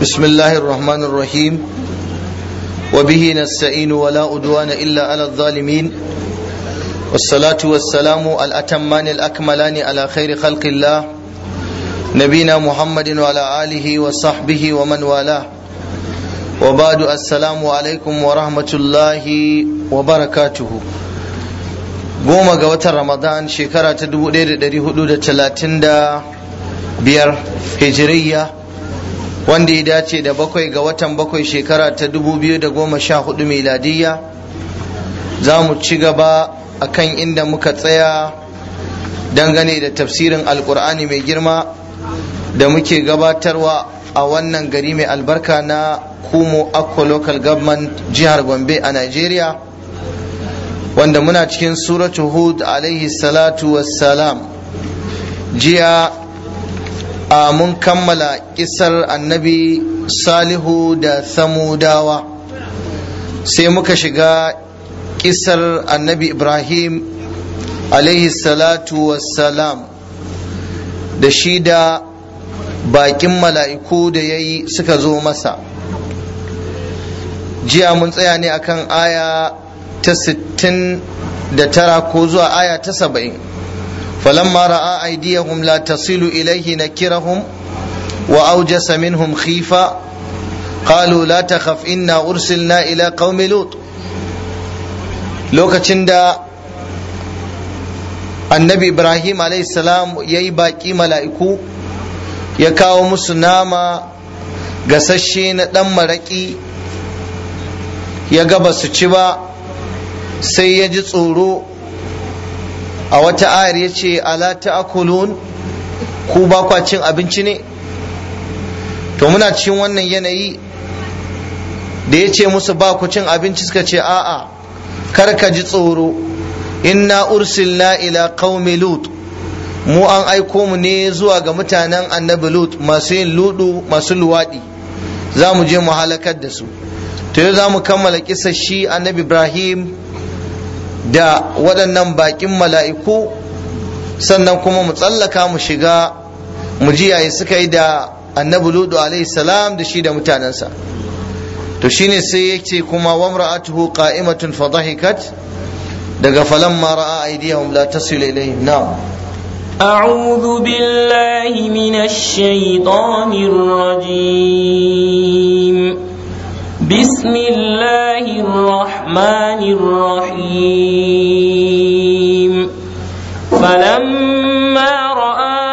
بسم الله الرحمن الرحيم وبه نستعين ولا أدوان إلا على الظالمين والصلاة والسلام الأتمان الأكملان على خير خلق الله نبينا محمد وعلى آله وصحبه ومن والاه وبعد السلام عليكم ورحمة الله وبركاته goma ga watan ramadan shekara ta 1435 hijiriya wanda ya dace da bakwai ga watan bakwai shekara ta 2014 miladiyya za mu ci gaba a kan inda muka tsaya dangane da tafsirin alkur'ani mai girma da muke gabatarwa a wannan gari mai albarka na kumo akko local government jihar gombe a nigeria wanda muna cikin suratu hud alaihi salatu wassalam jiya a mun kammala kisar annabi salihu da samudawa sai muka shiga kisar annabi ibrahim alaihi salatu wassalam da shi da bakin mala'iku da ya yi suka zo masa jiya mun tsaya ne akan aya ta sittin da tara ko zuwa aya ta saba'in falamma ra'a aydiyahum la tasilu ilayhi nakirahum wa awjasa minhum khifa qalu la takhaf inna ursilna ila qaumi lut lokacin da annabi ibrahim alayhi salam yayi baki mala'iku ya kawo musu nama gasasshe na dan maraki ya ga ba su ci ba sai ya ji tsoro a wata ayar ya ce ala ta'kulun ku ba kwa cin abinci ne to muna cikin wannan yanayi da ya ce musu ba ku cin abinci suka ce a'a kar ka ji tsoro inna ursilna ila qaumi lut mu an aiko mu ne zuwa ga mutanen annabi lut masu yin ludu masu luwaɗi za mu je mu halakar da su to yau za mu kammala kisa shi annabi ibrahim da waɗannan baƙin mala'iku sannan kuma mu tsallaka mu shiga mu ji yayi suka yi da annabi ludu alaihi salam da shi da mutanensa to shine sai ya ce kuma wamra'atuhu qa'imatun fa dhahikat daga falamma ra'a aydiyahum la tasilu ilayhim na'am أعوذ بالله من الشيطان الرجيم بسم الله الرحمن الرحيم فلما رأى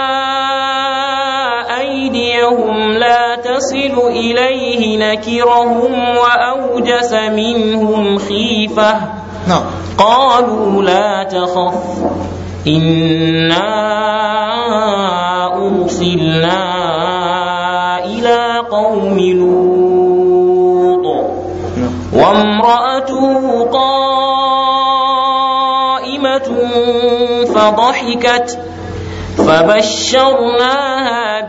أيديهم لا تصل إليه نكرهم وأوجس منهم خيفة نعم قالوا لا تخف إنا أرسلنا إلى قوم لوط وامرأته قائمة فضحكت فبشرناها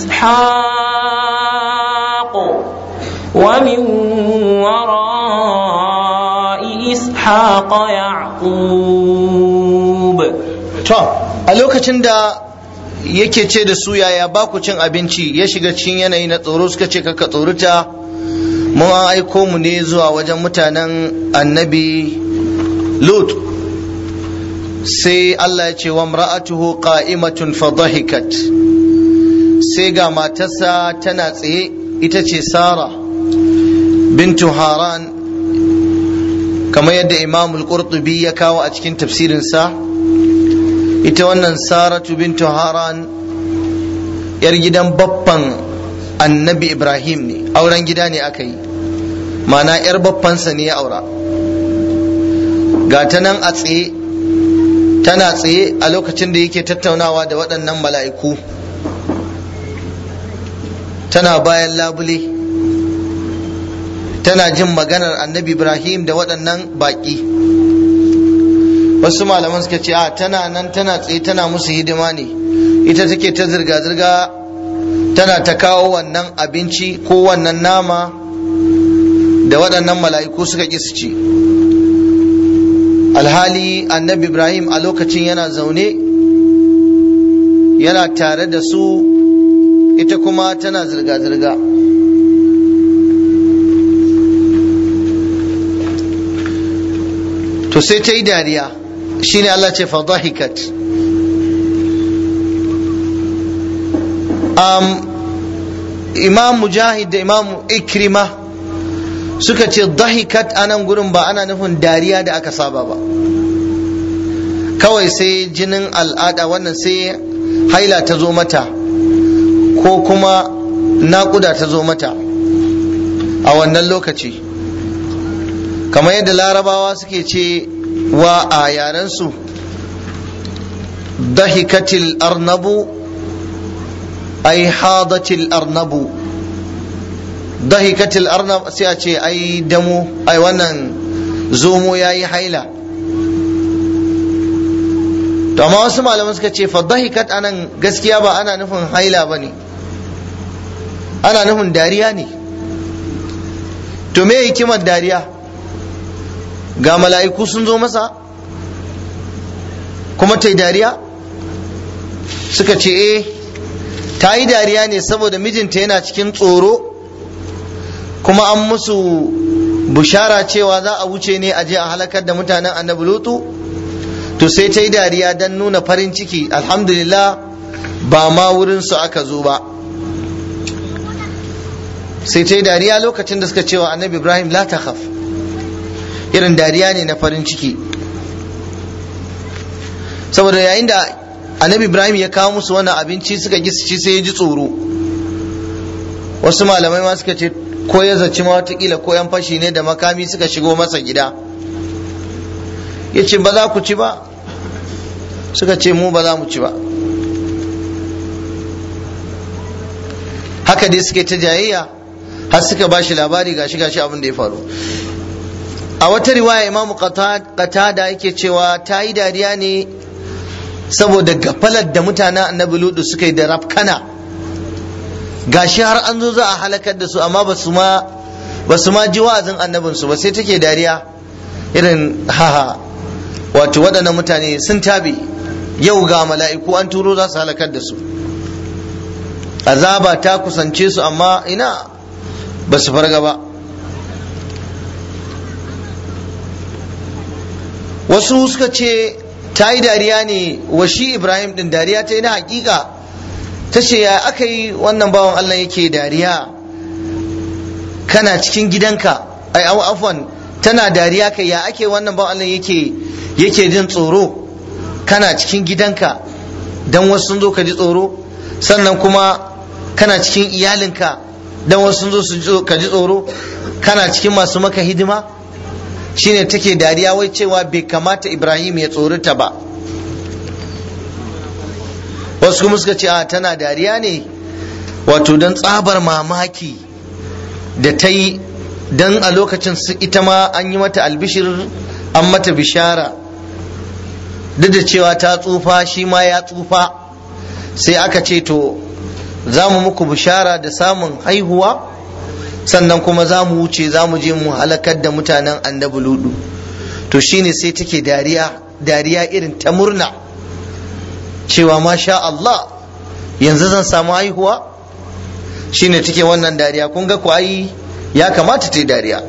بإسحاق ومن وراء إسحاق يعقوب to a lokacin da yake ce da su yaya ba ku cin abinci ya shiga cikin yanayi na tsoro suka ce kaka tsorita mu an aiko mu ne zuwa wajen mutanen annabi lut sai Allah ya ce wa mra'atuhu qa'imatun fa dhahikat sai ga matarsa tana tsaye ita ce sara bintu haran kamar yadda imam al-qurtubi ya kawo a cikin tafsirinsa ita wannan saratu bintu haran yar gidan baffan annabi ibrahim ne auren gida ne aka yi mana yar baffansa ne ya aura ga ta nan a tsaye tana tsaye a lokacin da yake tattaunawa da waɗannan mala'iku tana bayan labule tana jin maganar annabi ibrahim da waɗannan baƙi wasu malaman suka ce a tana nan tana tsaye tana musu hidima ne ita take ta zirga-zirga tana ta kawo wannan abinci ko wannan nama da waɗannan mala'iku suka ƙi su ci alhali annabi ibrahim a lokacin yana zaune yana tare da su ita kuma tana zirga-zirga to sai ta yi dariya shine Allah ce fadahikat um, imam mujahid da imam ikrima suka ce dahikat a nan gurin ba ana nufin dariya da aka saba ba kawai sai jinin al'ada wannan sai haila ta zo mata ko kuma naƙuda ta zo mata a wannan lokaci kamar yadda larabawa suke ce wa a yarensu dahikatil arnabu ai hadatil arnabu dahikatil arnab sai a ce ai damo ai wannan zomo ya yi haila to amma wasu malaman suka ce fa dahikat anan gaskiya ba ana nufin haila ba ne ana nufin dariya ne to me hikimar dariya ga mala'iku sun zo masa kuma ta yi dariya suka ce eh ta yi dariya ne saboda mijinta yana cikin tsoro kuma an musu bushara cewa za a wuce ne a je a halakar da mutanen annabi lutu to sai ta yi dariya don nuna farin ciki alhamdulillah ba ma wurinsu aka zo ba sai ta yi dariya lokacin da suka cewa annabi ibrahim la takhaf irin dariya ne na farin ciki saboda yayin da annabi ibrahim ya kawo musu wannan abinci suka gi su ci sai ya ji tsoro wasu malamai ma suka ce ko ya zaci ma watakila ko yan fashi ne da makami suka shigo masa gida ya ce ba za ku ci ba suka ce mu ba za mu ci ba haka dai suke ta jayayya har suka ba shi labari gashi gashi abin da ya faru a wata riwaya imamu qatada yake cewa ta yi dariya ne saboda gafalar da mutanen annabi ludu suka yi da rafkana gashi har an zo za a halakar da su amma ba su ma ba su ma ji wa'azin annabinsu ba sai take dariya irin haha wato waɗannan mutane sun tabe yau ga mala'iku an turo za su halakar da su azaba ta kusance su amma ina ba su farga ba wasu suka ce ta yi dariya ne wa shi ibrahim din dariya ta yi na hakika ta ce ya aka yi wannan bawan allah yake dariya kana cikin gidanka ai afwan tana dariya kai ya ake wannan bawan allah yake yake jin tsoro kana cikin gidanka dan wasu sun zo ka ji tsoro sannan kuma kana cikin iyalinka dan wasu sun zo su ka ji tsoro kana cikin masu maka hidima shine take dariya wai cewa bai kamata ibrahim ya tsorita ba wasu kuma suka ce a tana dariya ne wato don tsabar mamaki da ta yi don a lokacin ita ma an yi mata albishir an mata bishara duk da cewa ta tsufa shi ma ya tsufa sai aka ce to za mu muku bishara da samun haihuwa sannan kuma za mu wuce za mu je mu halakar da mutanen annabi ludu to shine sai take dariya dariya irin ta murna cewa masha Allah yanzu zan samu haihuwa shine take wannan dariya kun ga ku ai ya kamata ta yi dariya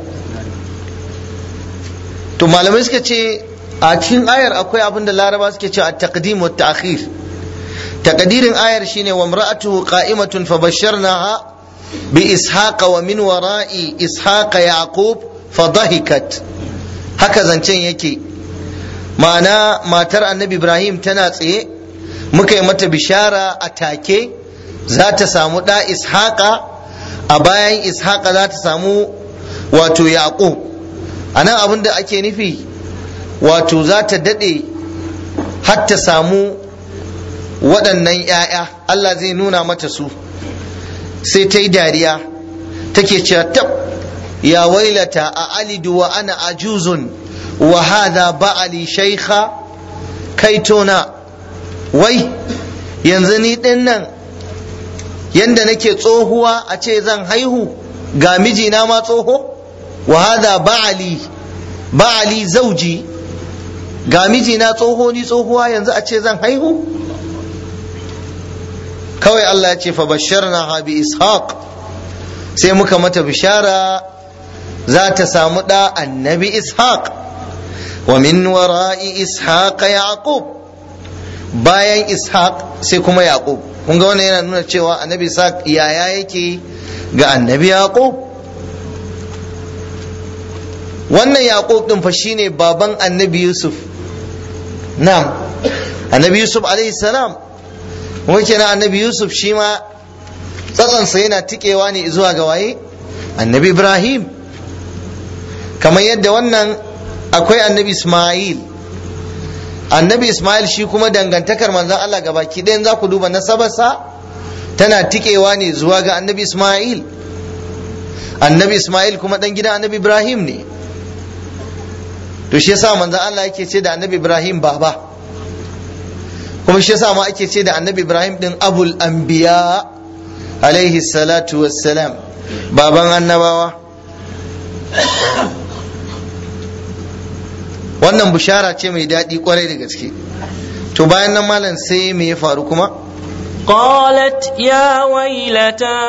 to malamai suka ce a cikin ayar akwai abin da laraba suke cewa at-taqdim wa ta'khir taqdirin ayar shine wa imra'atuhu qa'imatun fa basharnaha bi ishaqa wa min wara'i ishaqa yaqub fa dahikat haka zancen yake ma'ana matar annabi ibrahim tana tsaye muka yi mata bishara a take za ta samu ɗa ishaqa a bayan ishaqa za ta samu wato yaqub a nan abin da ake nufi wato za ta daɗe har ta samu waɗannan ‘ya'ya Allah zai nuna mata su sai ta yi dariya take cewa tab ya wailata a alidu wa ana ajuzun wa hadha ba'ali shaikha kaitona wai yanzu ni ɗin nan yanda nake tsohuwa a ce zan haihu ga mijina ma tsoho wa hadha ba'ali ba'ali zauji ga mijina tsoho ni tsohuwa yanzu a ce zan haihu kawai Allah ya ce fa basharna bi ishaq sai muka mata bishara za ta samu ɗa annabi ishaq wa min wara'i ishaqa yaqub bayan ishaq sai kuma yaqub kun ga wannan yana nuna cewa annabi ishaq yaya yake ga annabi yaqub wannan yaqub din fa shine baban annabi yusuf na'am annabi yusuf alaihi salam kuma kenan annabi yusuf shi ma tsatsansa yana tikewa ne zuwa ga waye annabi ibrahim kamar yadda wannan akwai annabi ismail annabi ismail shi kuma dangantakar manzon allah ga baki ɗayan za ku duba nasabarsa tana tikewa ne zuwa ga annabi ismail annabi ismail kuma ɗan gidan annabi ibrahim ne to shi yasa manzon allah yake ce da annabi ibrahim baba kuma shi yasa ma ake ce da annabi ibrahim din abul anbiya alaihi salatu wassalam baban annabawa wannan bishara ce mai daɗi kwarai da gaske to bayan nan malam sai me ya faru kuma قالت يا ويلتى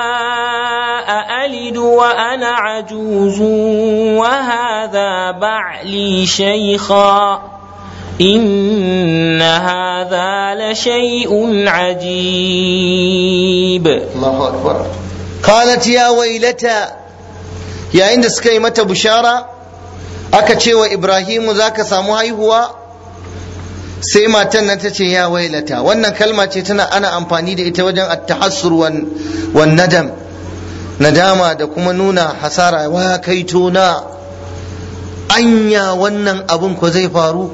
أألد وأنا عجوز وهذا بعلي شيخا إن هذا لشيء عجيب الله أكبر قالت يا ويلتا يا عند سكي متى بشارة aka ce wa Ibrahimu za ka samu haihuwa sai matan nan ta ce ya wailata wannan kalma ce tana ana amfani da ita wajen attahassur wan nadam nadama da kuma nuna hasara wa kaito na anya wannan abun ko zai faru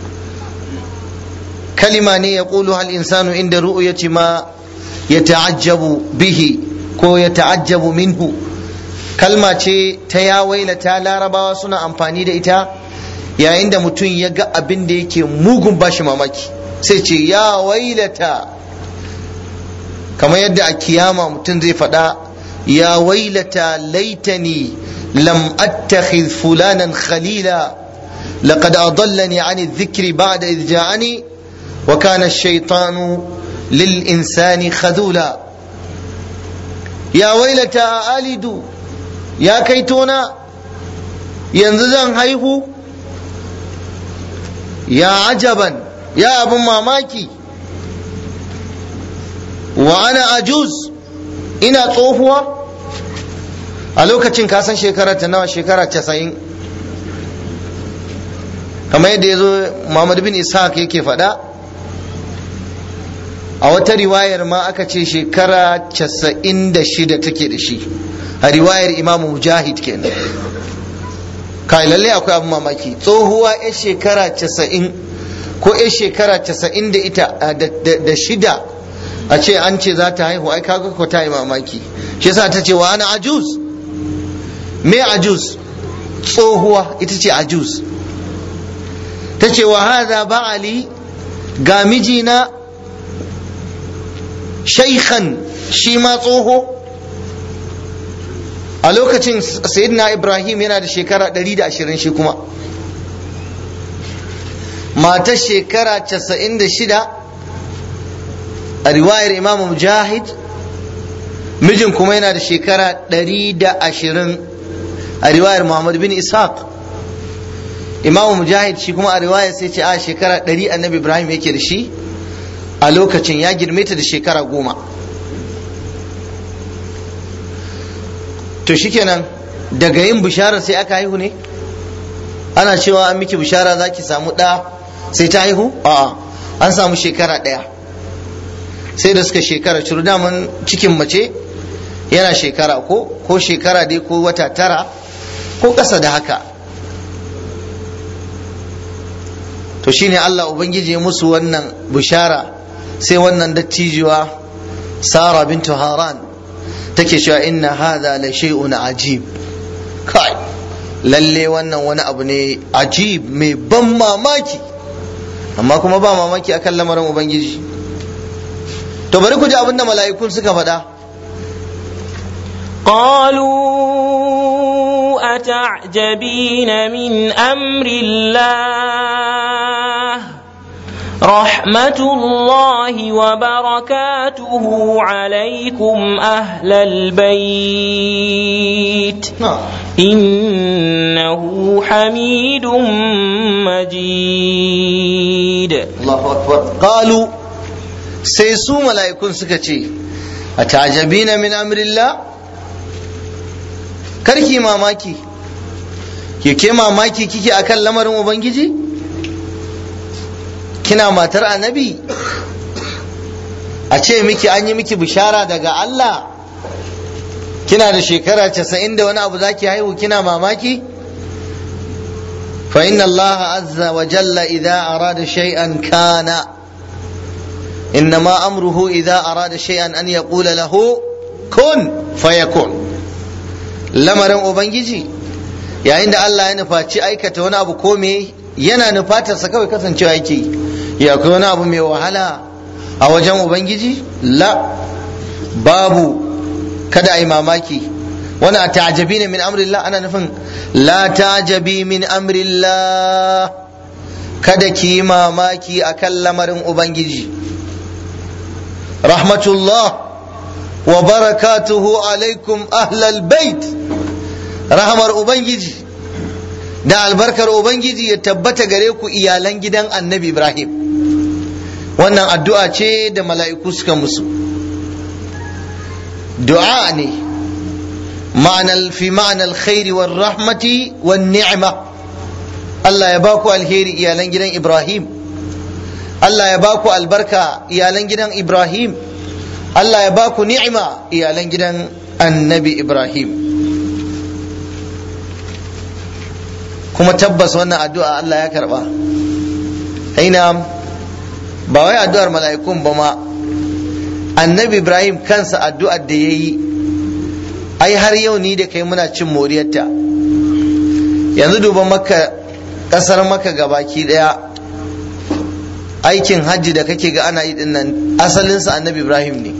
kalima ne ya ƙulu hal insanu inda ru'yati ma ya ta'ajjabu bihi ko ya ta'ajjabu minhu kalma ce ta ya wailata larabawa suna amfani da ita yayin da mutum ya ga abin da yake mugun bashi mamaki sai ce ya wailata kamar yadda a kiyama mutum zai faɗa ya wailata laitani lam attakhidh fulanan khalila laqad adallani ani dhikri ba'da idh ja'ani wa kana ash-shaytanu lil insani khadula ya wailata alidu ya kai tona yanzu zan haihu ya ajaban ya abin mamaki wa ana ajuz ina tsohuwa a lokacin kasan shekara ta nawa shekara casa'in kamar yadda ya zo Muhammad bin Ishaq yake faɗa a wata riwayar ma aka ce shekara casa'in da shida take da shi a riwayar imamu mujahid kenan kai lalle akwai abin mamaki tsohuwa ya shekara casa'in ko ya shekara casa'in da ita da shida a ce an ce za ta haihu ai kaga ko ta yi mamaki shi yasa ta ce wa ana ajuz me ajuz tsohuwa ita ce ajuz ta ce wa hadha ba'ali ga mijina shaikhan shi ma tsoho a lokacin sayyidina ibrahim yana da shekara 120 shi kuma matar shekara 96 a riwayar imamu mujahid mijin kuma yana da shekara 120 a riwayar muhammad bin ishaq imamu mujahid shi kuma a riwayar sai ce a shekara 100 annabi ibrahim yake da shi a lokacin ya girme ta da shekara goma to shikenan daga yin bishara sai aka haihu ne ana cewa an miki bishara za ki samu ɗa sai ta haihu a'a an samu shekara ɗaya sai da suka shekara curu daman cikin mace yana shekara ko ko shekara dai ko wata tara ko ƙasa da haka to shine Allah ubangiji ya musu wannan bishara sai wannan dattijuwa Sara bintu Haran take cewa inna hadha la shay'un ajib kai lalle wannan wani abu ne ajib mai ban mamaki amma kuma ba mamaki akan lamarin ubangiji to bari ku ji abin da mala'ikun suka faɗa قالوا أتعجبين من أمر الله رحمة الله وبركاته عليكم أهل البيت إنه حميد مجيد Allahu akbar qalu sai su mala'ikun suka ce a tajabina min amrillah karki mamaki ke ke mamaki kike akan lamarin ubangiji kina matar annabi a ce miki an yi miki bishara daga Allah kina da shekara casa'in da wani abu zaki haihu kina mamaki fa inna Allah azza wa jalla idza arada shay'an kana innama amruhu idza arada shay'an an yaqula lahu kun fayakun lamarin ubangiji yayin da Allah ya nufaci aikata wani abu ko me yana nufatarsa kawai kasancewa yake ya akwai wani abu mai wahala a wajen ubangiji la babu kada a yi mamaki wani a ta'ajabi ne min amrillah ana nufin la ta'ajabi min amrillah kada ki yi mamaki a kan lamarin ubangiji rahmatullah wa barakatuhu alaikum ahlal bait rahamar ubangiji da albarkar ubangiji ya tabbata gare ku iyalan gidan annabi ibrahim wannan addu'a ce da mala'iku suka musu du'a ne ma'anar fi ma'anar khairi wa rahmati wa ni'ima Allah ya ba ku alheri iyalan gidan Ibrahim Allah ya ba ku albarka iyalan gidan Ibrahim Allah ya ba ku ni'ima iyalan gidan annabi Ibrahim kuma tabbas wannan addu'a Allah ya karba aina ba wai addu'ar mala'ikun ba ma annabi ibrahim kansa addu'ar da ya yi ai har yau ni da kai muna cin moriyarta yanzu duba maka ƙasar maka gabaki ɗaya aikin hajji da kake ga ana yi dinnan asalinsa annabi ibrahim ne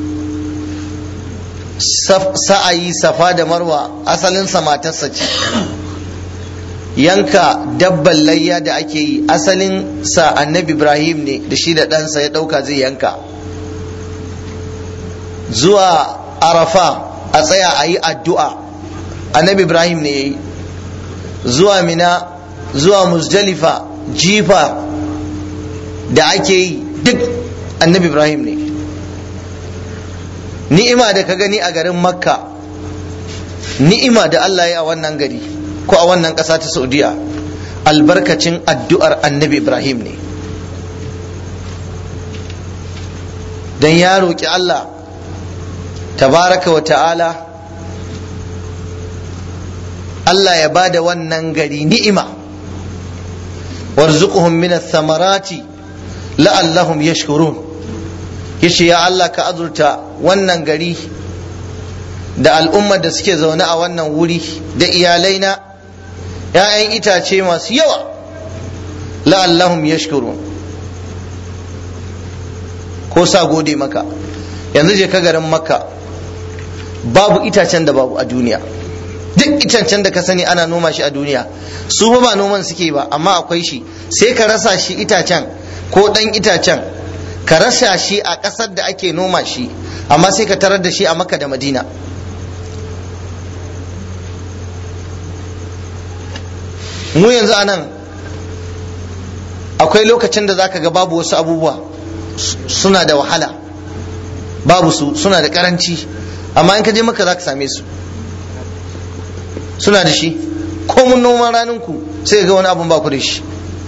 sa'ayi safa da marwa asalinsa matarsa ce yanka dabban layya da ake yi asalin sa annabi ibrahim ne da shi da ɗansa ya ɗauka zai yanka zuwa arafa a tsaya a yi addu'a annabi ibrahim ne ya yi zuwa mina zuwa musdalifa jifa da ake yi duk annabi ibrahim ne ni'ima da ka gani a garin makka ni'ima da allah ya a wannan gari ko a wannan ƙasa ta saudiya albarkacin addu'ar annabi ibrahim ne don ya roƙi allah tabaraka wa ta'ala allah ya ba da wannan gari ni'ima warzuquhum min samarati la'allahum yashkurun yace ya allah ka azurta wannan gari da al'ummar da suke zaune a wannan wuri da iyalaina ‘ya'yan itace masu yawa la'allahum yashkurun ko sa gode maka yanzu je ka garin makka babu itacen da babu a duniya duk itacen da ka sani ana noma shi a duniya su ba noman suke ba amma akwai shi sai ka rasa shi itacen ko ɗan itacen ka rasa shi a ƙasar da ake noma shi amma sai ka tarar da shi a makka da madina mu yanzu a nan akwai lokacin da zaka ga babu wasu abubuwa suna da wahala babu su suna da karanci amma in ka je maka zaka same su suna da shi ko mun noman raninku sai ga wani abun ba ku da shi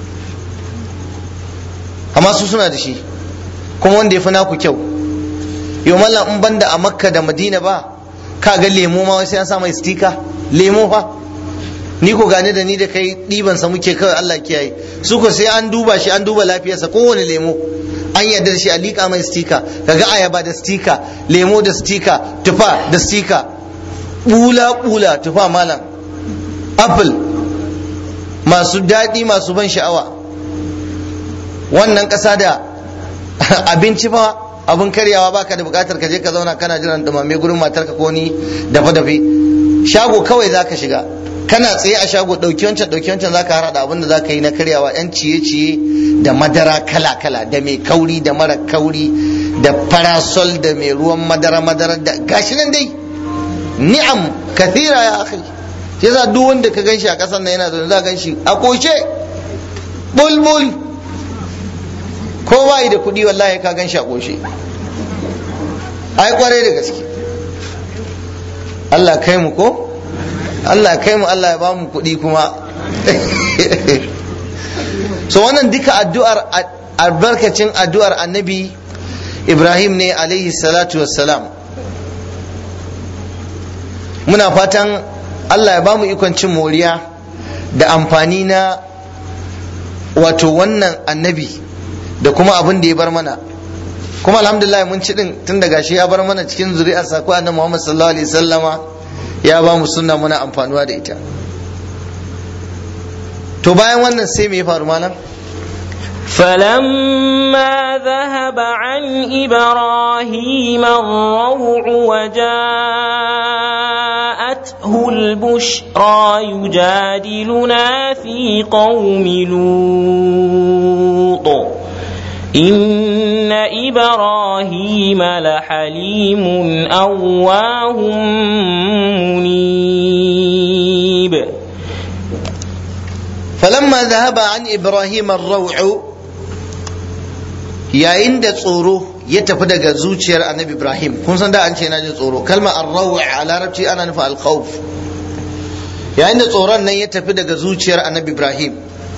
amma su suna da shi kuma wanda ya fi naku kyau yau mallam in banda a makka da madina ba ka ga lemo ma sai an sa mai stika lemo fa ni ko gane da ni da kai ɗiban sa muke kawai Allah kiyaye su ko sai an duba shi an duba lafiyarsa kowane lemo an yarda da shi a liƙa mai stika kaga ayaba da stika lemo da stika tufa da stika bula bula tufa malam apple masu daɗi masu ban sha'awa wannan ƙasa da abinci fa abin karyawa baka da buƙatar ka je ka zauna kana jiran dumame gurin matarka ko ni dafa dafe shago kawai zaka shiga kana tsaye a shago ɗauki wancan ɗauki wancan zaka hada abin da zaka yi na karyawa yan ciye ciye da madara kala kala da mai kauri da mara kauri da parasol da mai ruwan madara madara da gashi nan dai ni'am kathira ya akhi yasa duk wanda ka ganshi a ƙasar nan yana zaune za ganshi a koshe bulbul ko ba da kuɗi wallahi ka ganshi a koshe ai kwarai da gaske Allah kai mu ko Allah kai mu Allah ya ba mu kuɗi kuma so wannan duka addu'ar albarkacin addu'ar annabi Ibrahim ne alaihi salatu wassalam muna fatan Allah ya ba mu ikon cin moriya da amfani na wato wannan annabi da kuma abin da ya bar mana kuma alhamdulillah mun ci din tun daga shi ya bar mana cikin zuri'ar sa ko annabi Muhammad sallallahu alaihi wasallama ya ba mu sunna muna amfanuwa da ita to bayan wannan sai me ya faru malam فلما ذهب عن إبراهيم الروع وجاءته البشرى يجادلنا في قوم لوط إن إبراهيم لحليم أواه منيب فلما ذهب عن إبراهيم الروع yayin da tsoro ya tafi daga zuciyar annabi ibrahim kun san da an ce na jin tsoro kalma arrawu a larabci ana nufa alkhawf yayin da tsoron nan ya tafi daga zuciyar annabi ibrahim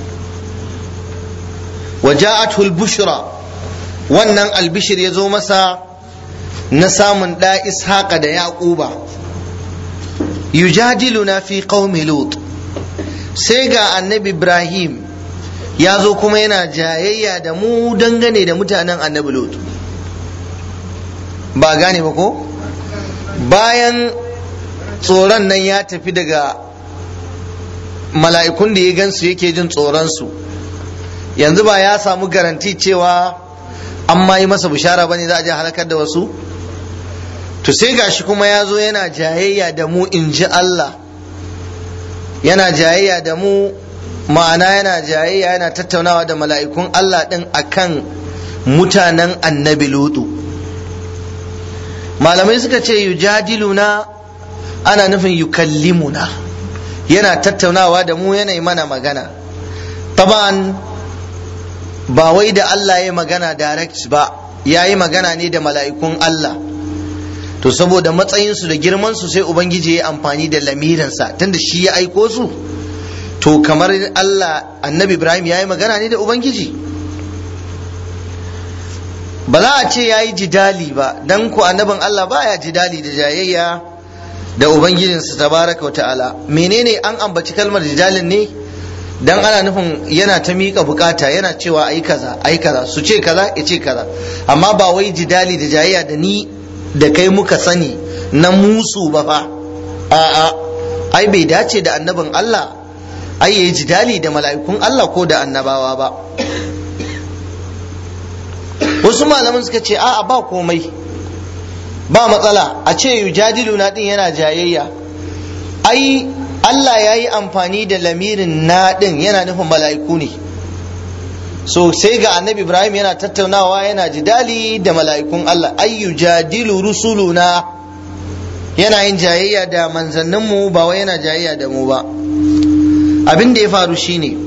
waja'atul albushra wannan albishir ya zo masa na samun da ishaqa da yaquba yujadiluna fi qaumi lut sai ga annabi ibrahim ya zo kuma yana jayayya da mu dangane da mutanen annabi lut ba gane ba ko bayan tsoron nan ya tafi daga mala'ikun da ya gansu yake jin tsoronsu yanzu ba ya samu garanti cewa an ma yi masa bishara ba ne za a je halakar da wasu to sai gashi kuma ya zo yana jayayya da mu in ji Allah yana jayayya da mu ma'ana yana jayayya yana tattaunawa da mala'ikun Allah ɗin akan mutanen annabi lutu malamai suka ce yujadiluna ana nufin yukallimuna yana tattaunawa da mu yana mana magana taban ba wai da Allah ya magana direct ba ya yi magana ne da mala'ikun Allah to saboda matsayinsu da girmansu sai ubangiji ya amfani da lamirinsa tunda shi ya aiko su to kamar Allah annabi Ibrahim ya yi magana ne da ubangiji ba za a ce ya yi jidali ba don ku annabin Allah ba ya jidali da jayayya da ubangijinsa tabaraka wa ta'ala menene an ambaci kalmar jidalin ne dan ana nufin yana ta miƙa bukata yana cewa ayi kaza ayi kaza su ce kaza ya ce kaza amma ba wai jidali da jayayya da ni da kai muka sani na musu ba fa a'a ai bai dace da annabin Allah ai yayi jidali da mala'ikun Allah ko da annabawa ba wasu malaman suka ce a'a ba komai ba matsala a ce yujadiluna din yana jayayya ai Allah ya yi amfani da lamirin na din yana nufin mala'iku ne so sai ga annabi Ibrahim yana tattaunawa yana jidali da mala'ikun Allah ay yujadilu rusuluna yana yin jayayya da manzanninmu ba wai yana jayayya da mu ba abin da ya faru shine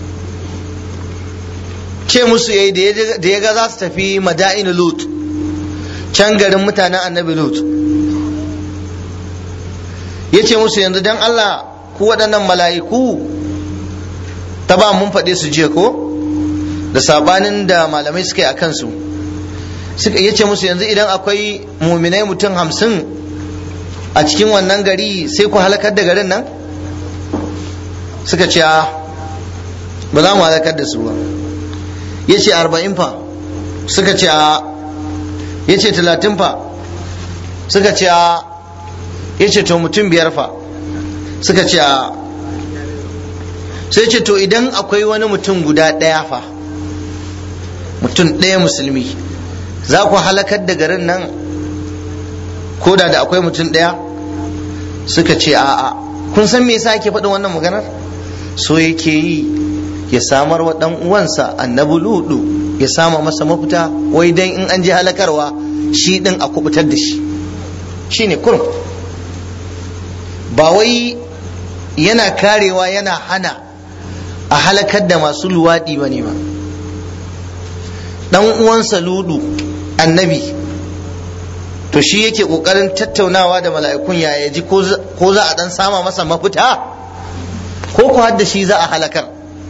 ce musu yayi da ya ga za su tafi mada'in lut can garin mutanen annabi lut ya ce musu yanzu don allah ku waɗannan mala'iku ta ba mun faɗe su jiya ko da sabanin da malamai suka yi a kansu ya ce musu yanzu idan akwai muminai mutum hamsin a cikin wannan gari sai ku halakar da garin nan suka ce ba za mu halakar da su ba ya ce arba'in fa suka ce a ya ce talatin fa suka ce a ya ce to mutum biyar fa suka ce a sai ce to idan akwai wani mutum guda ɗaya fa mutum ɗaya musulmi za ku halakar da garin nan ko da da akwai mutum ɗaya suka ce a'a kun san me yasa ake faɗin wannan maganar so yake yi ya samar wa ɗan uwansa annabi ludu ya sama masa mafita wai dan in an je halakarwa shi ɗin a kubutar da shi shine kurum ba wai yana karewa yana hana a halakar da masu luwaɗi ba ne ba ɗan uwansa ludu annabi to shi yake ƙoƙarin tattaunawa da mala'ikun ya ji ko za a ɗan sama masa mafita ko ku hadda shi za a halakar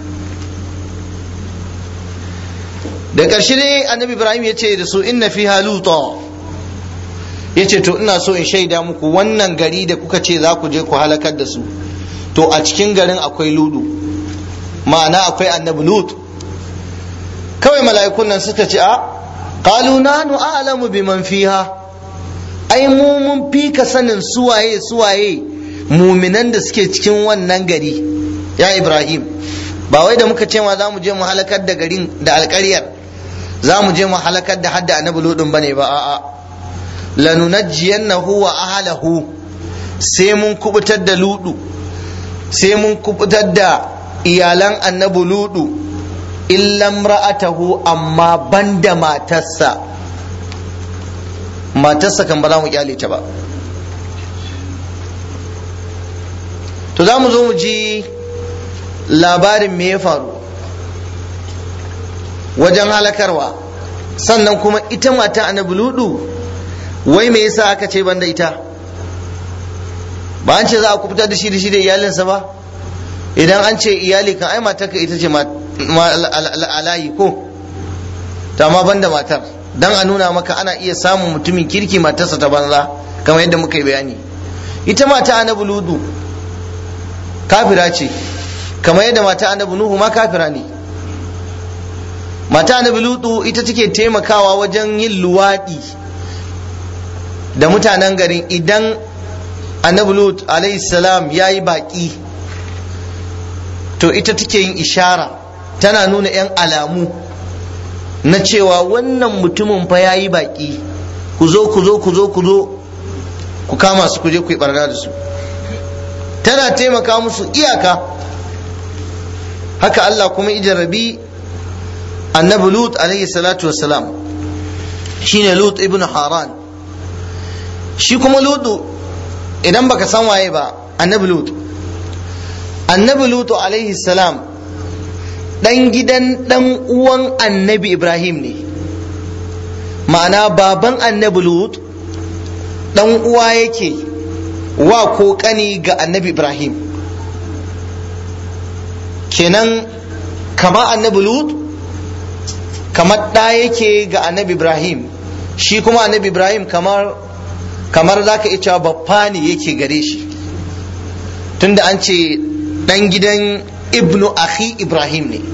da ƙarshe ne annabi ibrahim ya ce da su inna fi haluta ya ce to ina so in shaida muku wannan gari da kuka ce za ku je ku halakar da su to a cikin garin akwai ludu ma'ana akwai annabi lut kawai mala'ikun nan suka ce a qalu nanu a'lamu biman fiha ai mu mun fi ka sanin suwaye suwaye muminan da suke cikin wannan gari ya ibrahim ba wai da muka ce ma za mu je mu halakar da garin da alƙaryar za mu je mu halakar da hadda annabi ludun bane ba a'a lanunajjiyannahu wa ahlahu sai mun kubutar da ludu sai mun kubutar da iyalan annabi ludu illam ra'atahu amma banda matarsa matarsa kan ba za mu kyale ta ba to za mu zo mu ji labarin me ya faru wajen halakarwa sannan kuma ita mata annabi ludu wai me yasa aka ce banda ita ba an ce za a kubutar da shi da shi da iyalinsa ba idan an ce iyali kan ai matarka ita ce alayi ko ta ma banda matar dan a nuna maka ana iya samun mutumin kirki matarsa ta banza kamar yadda muka yi bayani ita mata annabi ludu kafira ce kamar yadda mata annabi nuhu ma kafira ne mata annabi ludu ita take taimakawa wajen yin luwaɗi da mutanen garin idan annabi lut alayhi salam ya yi baƙi to ita take yin ishara tana nuna 'yan alamu na cewa wannan mutumin fa ya yi baƙi ku zo ku zo ku zo ku zo ku kama su ku je ku yi barna da su tana taimaka musu iyaka haka Allah kuma ijarrabi annabi lut alayhi salatu wassalam shine lut ibn haran shi kuma lutu idan baka san waye ba annabi lut annabi lutu alaihi salam dan gidan dan uwan annabi ibrahim ne ma'ana baban annabi lut dan uwa yake wa ko kani ga annabi ibrahim kenan kama annabi lut kamar ɗa yake ga annabi ibrahim shi kuma annabi ibrahim kamar kamar za ka cewa babba ne yake gare shi tunda an ce ɗan gidan ibnu akhi ibrahim ne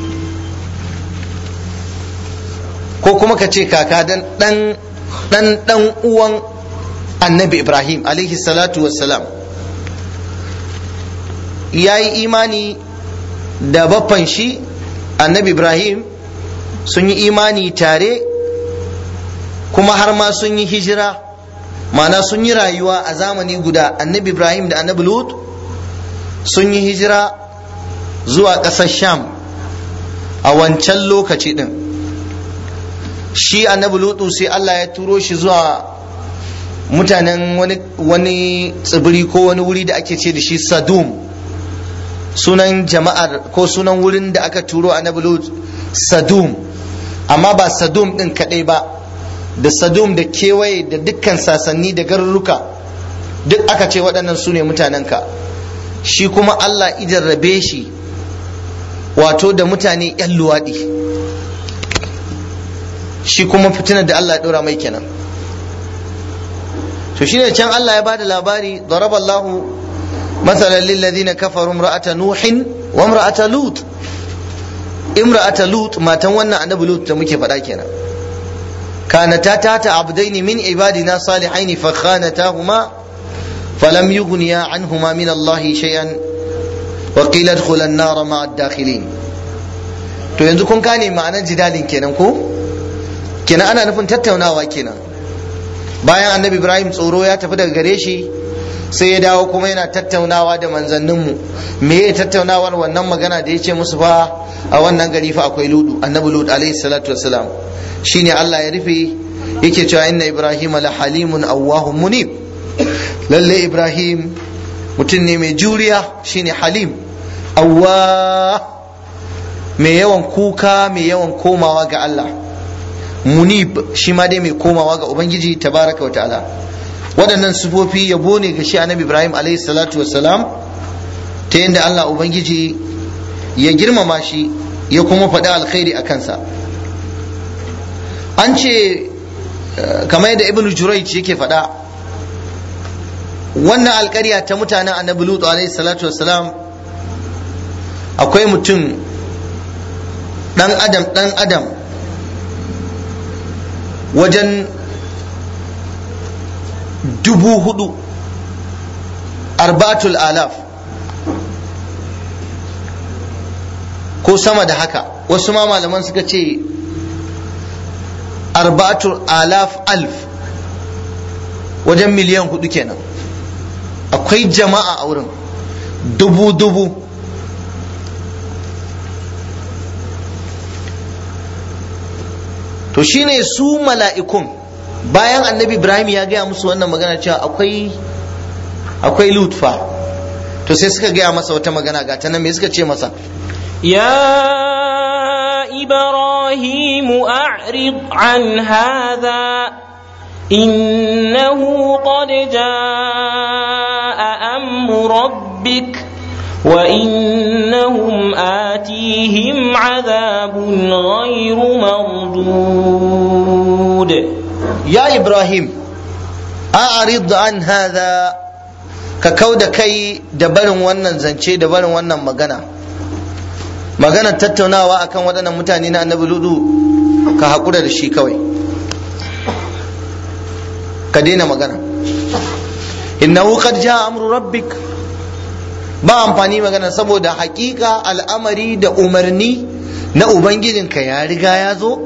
ko kuma ka ce kaka dan ɗan ɗan ɗan uwan annabi ibrahim alaihi salatu wassalam ya yi imani da baffan shi annabi ibrahim sun yi imani tare kuma har ma sun yi hijira ma'ana sun yi rayuwa a zamani guda annabi ibrahim da annabi lut sun yi hijira zuwa ƙasar sham a wancan lokaci ɗin shi annabi lutu sai allah ya turo shi zuwa mutanen wani, wani tsibiri ko wani wuri da ake ce da shi sadum sunan jama'ar ko sunan wurin da aka turo annabi lut sadum amma ba sadum ɗin kaɗai ba da sadum da kewaye da dukkan sasanni da garuruka duk aka ce waɗannan su ne mutanenka shi kuma Allah ijarrabe shi wato da mutane 'yan luwaɗi shi kuma fitinar da Allah ya ɗora mai kenan to shi ne can Allah ya bada labari daraballahu matsalan lillazina kafaru imra'ata nuhin wa imra'ata lut imra'ata lut matan wannan annabi lut da muke faɗa kenan كانتا تحت عبدين من عبادنا صالحين فخانتاهما فلم يغنيا عنهما من الله شيئا وقيل ادخلا النار مع الداخلين to yanzu kun gane ma'anar jidalin kenan ko kenan ana nufin tattaunawa kenan bayan annabi ibrahim tsoro ya tafi daga gare shi sai ya dawo kuma yana tattaunawa da manzanninmu me ya tattaunawar wannan magana da ya ce musu fa a wannan gari fa akwai ludu annabi lud alaihi salatu wassalam shine Allah ya rufe yake cewa inna ibrahim la halimun awwahum munib lalle ibrahim mutum ne mai juriya shine halim awwa mai yawan kuka mai yawan komawa ga Allah munib shi ma dai mai komawa ga ubangiji tabaraka wa ta'ala waɗannan sufofi yabo ne ga shi annabi ibrahim alaihi salatu wassalam ta yadda Allah ubangiji ya girmama shi ya kuma faɗi alkhairi a kansa an ce kamar yadda ibnu jurayj yake faɗa wannan alƙarya ta mutanen annabi lutu alaihi salatu wassalam akwai mutum ɗan adam ɗan adam wajen dubu hudu arbatul alaf ko sama da haka wasu ma malaman suka ce arbatul alaf alf wajen miliyan hudu kenan akwai jama'a a wurin dubu dubu to shine su mala'ikun bayan annabi ibrahim ya gaya musu wannan magana cewa akwai akwai lutfa to sai suka gaya masa wata magana ga ta nan me suka ce masa يا إبراهيم أعرض عن هذا إنه قد جاء أمر ربك وإنهم آتيهم عذاب غير مردود يا إبراهيم أعرض عن هذا ككود كي دبرن wannan zance dabarin wannan magana maganar tattaunawa akan waɗannan mutane na annabi ludu ka haƙura da shi kawai ka daina magana innahu qad jaa amru rabbik ba amfani magana saboda haƙiƙa al'amari da umarni na ubangijinka ya riga ya zo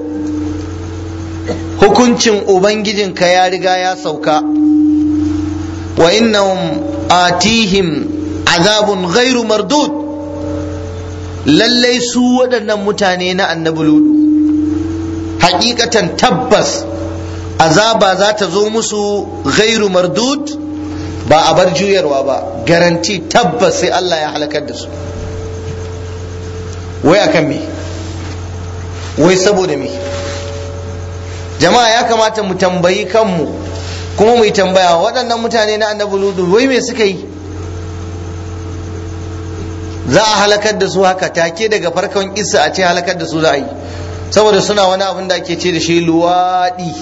hukuncin ubangijinka ya riga ya sauka wa innahum atihim azabun ghairu mardud lallai su waɗannan mutane na annabi ludu hakikatan tabbas azaba za ta zo musu ghairu mardud ba a bar juyarwa ba garanti tabbas sai Allah ya halakar da su wai akan me wai saboda me jama'a ya kamata mu tambayi kanmu kuma mu yi tambaya waɗannan mutane na annabi ludu wai me suka yi za a halakar da su haka take daga farkon isa a ce halakar da su za a yi saboda suna wani abin da ake ce da shi luwaɗi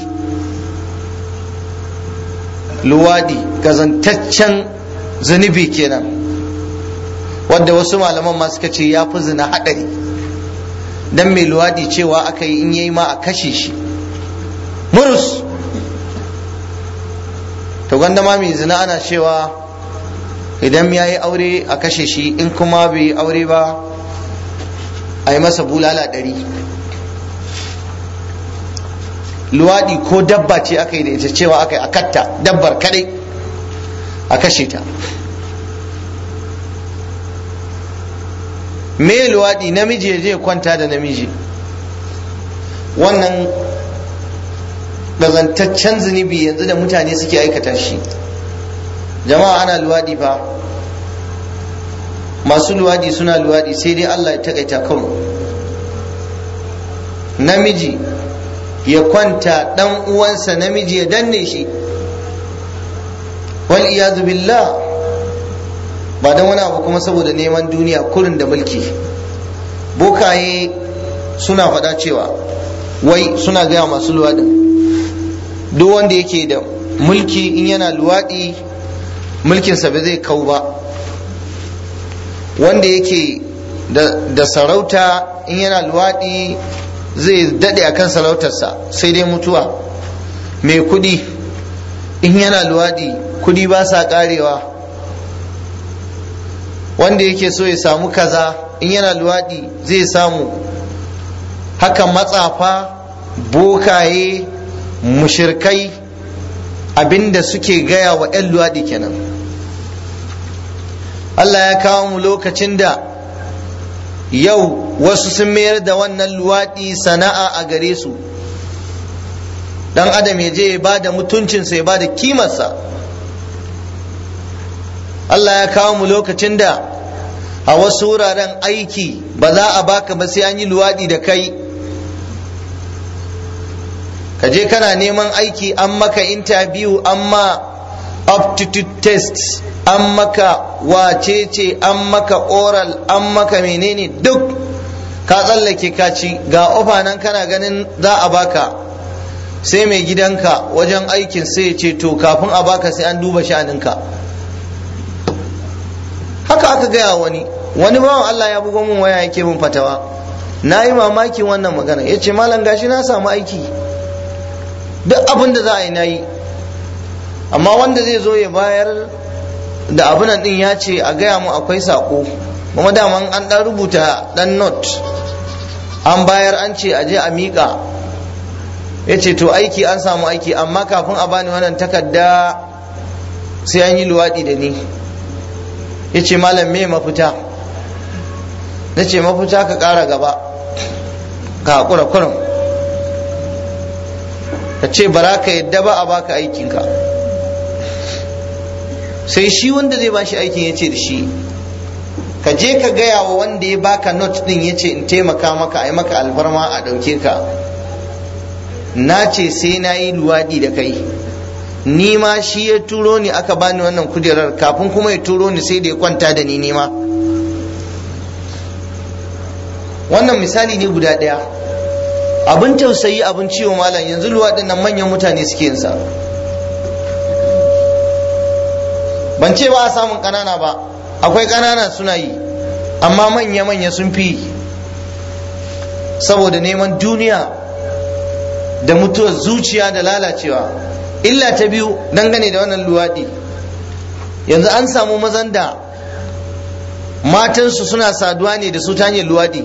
luwaɗi gazantaccen zunubi kenan wadda wasu malaman ma suka ce ya fi zina haɗari dan mai luwaɗi cewa aka yi in yayi ma a kashe shi murus to gwanda ma mai zina ana cewa idan ya yi aure a kashe shi in kuma bai yi aure ba a yi masa bulala ɗari luwaɗi ko dabba ce aka yi da ita cewa aka yi a katta dabbar kadai a kashe ta me luwaɗi namiji ya je kwanta da namiji wannan gazantaccen zunubi yanzu da mutane suke aikata shi jama'a ana luwaɗi fa masu luwaɗi suna luwaɗi sai dai Allah ya takaita kan namiji ya kwanta ɗan uwansa namiji ya danne shi wal iyadu billah ba don wani abu kuma saboda neman duniya kurin da mulki bokaye suna faɗa cewa wai suna gaya masu luwaɗin duk wanda yake da mulki in yana luwaɗi mulkinsa ba zai kau ba wanda yake da sarauta in yana luwaɗi zai daɗe a kan sarautarsa sai dai mutuwa mai kuɗi in yana luwaɗi kuɗi ba sa ƙarewa wanda yake so ya samu kaza in yana luwaɗi zai samu haka matsafa bokaye mushirkai abinda suke gaya wa 'yan luwaɗi kenan Allah ya kawo mu lokacin da yau wasu sun mayar da wannan luwaɗi sana'a a gare su dan adam ya je ya ba da mutuncinsa ya ba da kimarsa Allah ya kawo mu lokacin da a wasu wuraren aiki ba za a baka ba sai an yi luwaɗi da kai ka je kana neman aiki an maka interview an ma aptitude test an maka wacece an maka oral an maka menene duk ka tsallake ka ci ga ofa nan kana ganin za a baka sai mai gidanka wajen aikin sai ya ce to kafin a baka sai an duba sha'aninka haka aka gaya wani wani bawan Allah ya bugo min waya yake min fatawa na yi mamakin wannan magana ya ce malam gashi na samu aiki duk abin da za a yi na yi amma wanda zai zo ya bayar da abin din ya ce a gaya mu akwai sako kuma daman an dan rubuta dan note an bayar an ce a je a miƙa ya ce to aiki an samu aiki amma kafin a bani wannan takarda sai an yi luwaɗi da ni ya ce malam me mafita na ce mafita ka ƙara gaba ka haƙura kurum ka ce bara ka yadda ba a baka aikinka sai shi wanda zai ba shi aikin ya ce da shi ka je ka gaya wa wanda ya baka not din ya ce in taimaka maka a yi maka alfarma a ɗauke ka na ce sai na yi luwaɗi da kai ni ma shi ya turo ni aka bani wannan kujerar kafin kuma ya turo ni sai da ya kwanta da ni nima wannan misali ne guda ɗaya abin tausayi abin ciwo malam yanzu luwaɗin nan manyan mutane suke yin sa ban ce ba a samun ƙanana ba akwai ƙanana suna yi amma manya-manya sun fi saboda neman duniya da mutuwar zuciya da lalacewa illa ta biyu dangane da wannan luwaɗi yanzu an samu mazan da matansu suna saduwa ne da su ta hanyar luwaɗi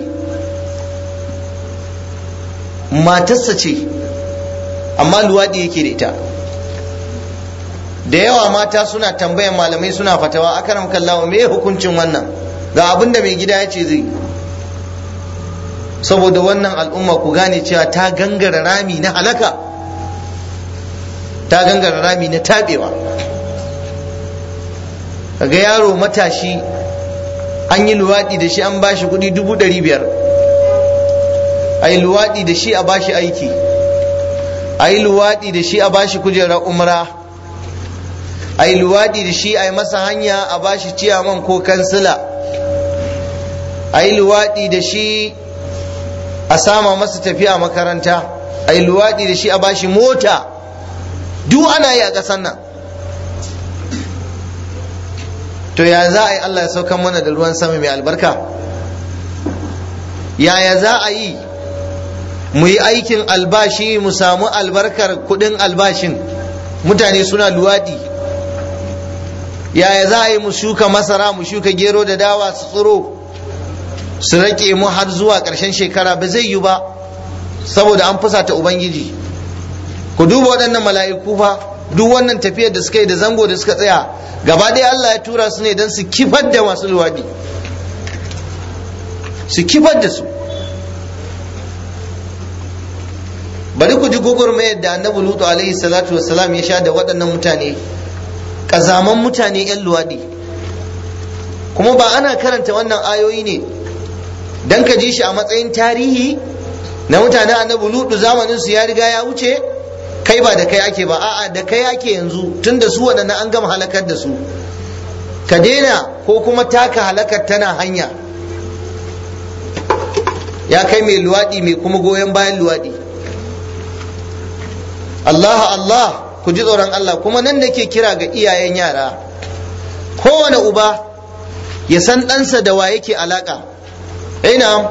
matarsa ce amma luwaɗi yake da ita da yawa mata suna tambayan malamai suna fatawa akaram kallawa me hukuncin wannan ga abin da mai gida ya ce zai saboda wannan al'umma ku gane cewa ta gangara rami na halaka ta gangara rami na tabewa kaga yaro matashi an yi luwaɗi da shi an bashi kuɗi dubu ɗari biyar a yi luwaɗi da shi a bashi aiki a yi luwaɗi da shi a bashi kujerar umra a yi luwaɗi da shi a yi masa hanya a bashi ciyaman ko kansila a yi luwaɗi da shi a sama masa tafiya makaranta a yi luwaɗi da shi a bashi mota duk ana yi a ƙasar nan to ya za a yi Allah ya saukan mana da ruwan sama mai albarka yaya za a yi mu yi aikin albashi mu samu albarkar kudin albashin mutane suna luwaɗi yaya za a yi mu shuka masara mu shuka gero da dawa su tsiro su rake mu har zuwa ƙarshen shekara ba zai yi ba saboda an fusata ubangiji ku duba waɗannan mala'iku fa duk wannan tafiyar da suka yi da zango da suka tsaya gaba ɗaya Allah ya tura su ne don su kifar da masu luwaɗi su kifar da su bari ku ji gwagwarmayar da annabi lutu alaihi salatu wassalam ya sha da waɗannan mutane ƙazaman mutane 'yan luwaɗi kuma ba ana karanta wannan ayoyi ne don ka ji shi a matsayin tarihi na mutanen annabi lutu zamanin su ya riga ya wuce kai ba da kai ake ba a'a da kai ake yanzu tun da su waɗannan an gama halakar da su ka daina ko kuma taka halakar tana hanya ya kai mai luwaɗi mai kuma goyon bayan luwaɗi Allah Allah ku ji tsoron Allah kuma nan nake kira ga iyayen yara kowane uba ya san ɗansa da wa yake alaƙa ina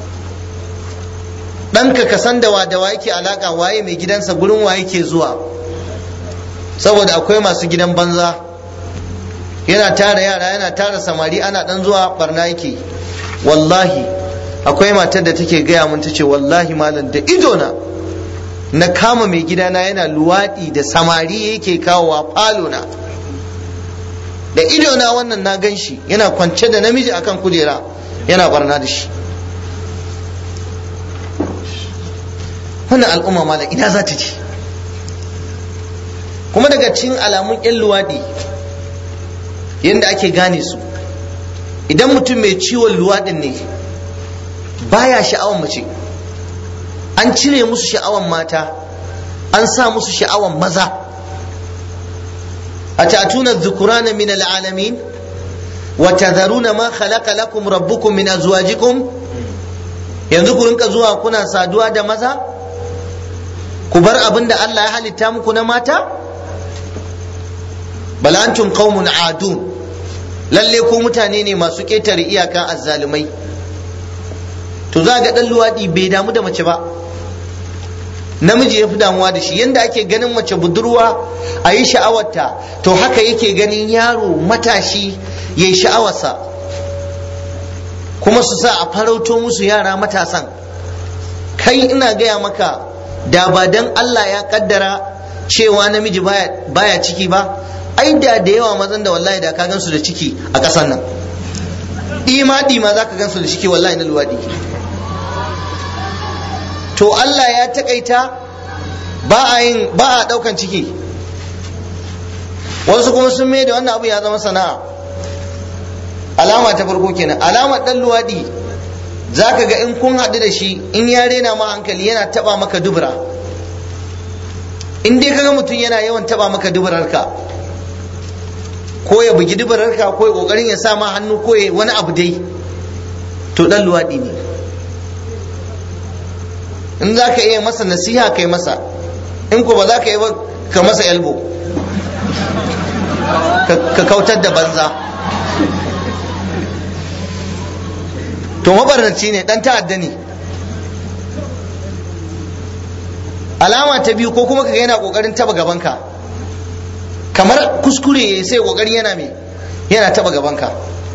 ɗanka ka san da wa da wa yake alaƙa waye mai gidansa gurin wa yake zuwa saboda akwai masu gidan banza yana tara yara yana tara samari ana ɗan zuwa barna yake wallahi akwai matar da take gaya mun tace wallahi malam da idona na kama mai gidana yana luwaɗi da samari yake kawowa falona da idona wannan na gan shi yana kwance da namiji akan kujera yana barna da shi wannan al'umma malam ina za ta ci kuma daga cikin alamun yan luwaɗi yadda ake gane su idan mutum mai ciwon luwaɗin ne baya sha'awan mace an cire musu sha'awan mata an sa musu sha'awan maza a ta'tuna dhukurana min al'alamin wa tadharuna ma khalaqa lakum rabbukum min azwajikum yanzu ku rinka zuwa kuna saduwa da maza ku bar abin da Allah ya halitta muku na mata bal antum qaumun adun lalle ku mutane ne masu ƙetare iyaka azzalumai to za ga dan luwaɗi bai damu da mace ba namiji ya fi damuwa da shi yadda ake ganin mace budurwa a yi sha'awarta to haka yake ganin yaro matashi ya yi sha'awarsa kuma su sa a farauto musu yara matasan kai ina gaya maka da ba dan Allah ya kaddara cewa namiji baya, baya ciki ba ai da da yawa mazan da wallahi da ka gansu da ciki a ƙasar nan ɗima ɗima za ka gansu da ciki wallahi na luwaɗi to Allah ya takaita ba a yin ba a daukan ciki wasu kuma sun mai da wannan abu ya zama sana'a alama ta farko kenan alamar dan luwadi zaka ga in kun haɗu da shi in ya rena ma hankali yana taba maka dubura in dai kaga mutum yana yawan taba maka duburarka ko ya bugi duburarka ko ya kokarin ya sa ma hannu ko ya wani abu dai to dan luwadi ne in za ka iya masa nasiha kai masa in ko ba za ka yi ba ka masa elbo ka kautar da banza to mabarnaci ne dan ta'adda ne alama ta biyu ko kuma kaga yana kokarin taba gabanka kamar kuskure sai kokarin yana me yana taba gabanka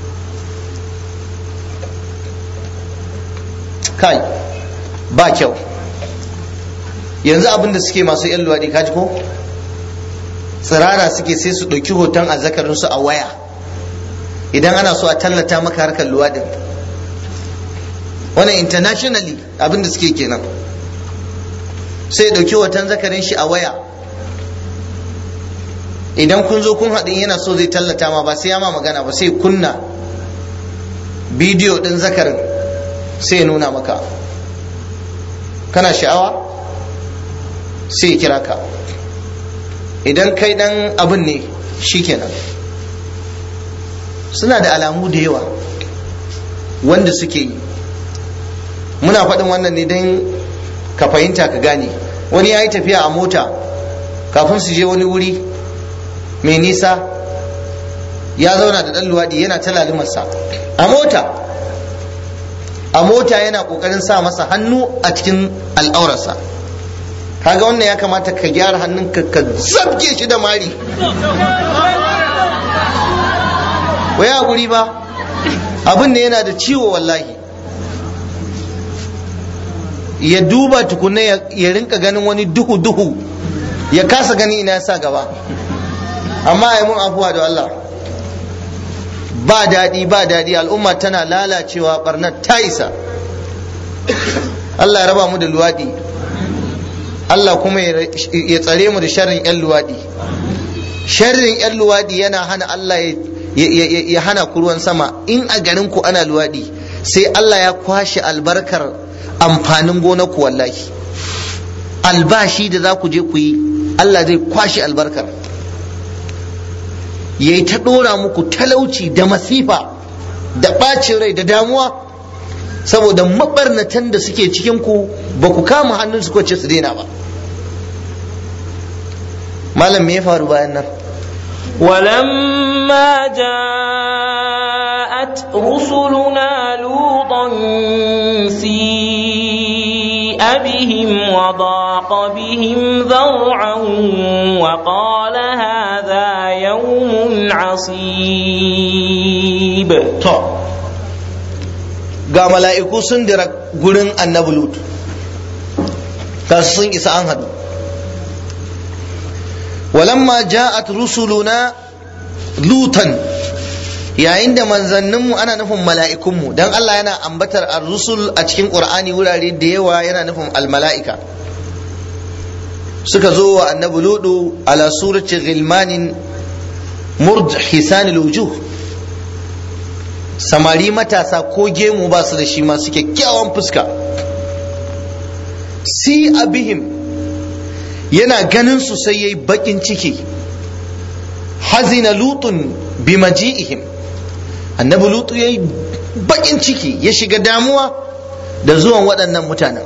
kai ba kyau yanzu abin da suke masu yan luwaɗi kaji ko tsirara suke sai su ɗauki hoton azzakarinsu a waya idan ana so a tallata maka harkar luwaɗin wannan internationally abin da suke kenan sai ɗauki hoton zakarin shi a waya idan kun zo kun haɗin yana so zai tallata ma ba sai ya ma magana ba sai kunna bidiyo ɗin zakarin sai ya nuna maka kana sha'awa sai ya kira ka idan kai dan abin ne shikenan suna da alamu da yawa wanda suke yi muna faɗin wannan ne don ka fahimta ka gane wani ya yi tafiya a mota kafin su je wani wuri mai nisa ya zauna da ɗan luwaɗi yana ta lalumarsa a mota a mota yana ƙoƙarin sa masa hannu a cikin al'aurarsa kaga wannan ya kamata ka gyara hannunka ka zabge shi da mari wai a guri ba abin da yana da ciwo wallahi ya duba tukunna ya rinka ganin wani duhu duhu ya kasa gani ina ya sa gaba amma ya mun afuwa da Allah ba daɗi ba daɗi al'umma tana lalacewa barnar ta isa Allah ya raba mu da luwaɗi Allah kuma ya tsare mu da sharrin 'yan luwaɗi sharrin 'yan luwaɗi yana hana Allah ya hana ku ruwan sama in a garin ku ana luwaɗi sai Allah ya kwashe albarkar amfanin gonar ku wallahi albashi da za ku je ku yi Allah zai kwashe albarkar ya yi ta ɗora muku talauci da masifa da ɓacin rai da damuwa saboda mabarnatan da suke cikin ku ba ku kama hannun su ce su daina ba malam me ya faru bayan nan ولما جاءت رسلنا لوطا سيء بهم وضاق بهم ذرعا وقال هذا يوم عصيب to ga mala'iku sun dira gurin annabi lut ga sun isa an hadu walamma ja'at rusuluna lutan yayin da manzanninmu ana nufin mala'ikunmu don Allah yana ambatar ar-rusul a cikin qur'ani wurare da yawa yana nufin al-mala'ika suka zo wa annabi ludu ala surati ghilmanin murj hisanil wujuh samari matasa ko gemu ba su da shi masu kyakkyawan fuska si abihim yana ganin su sai yayi bakin ciki hazina lutun bi maji'ihim annabi lutu yayi bakin ciki ya shiga damuwa da zuwan waɗannan mutanen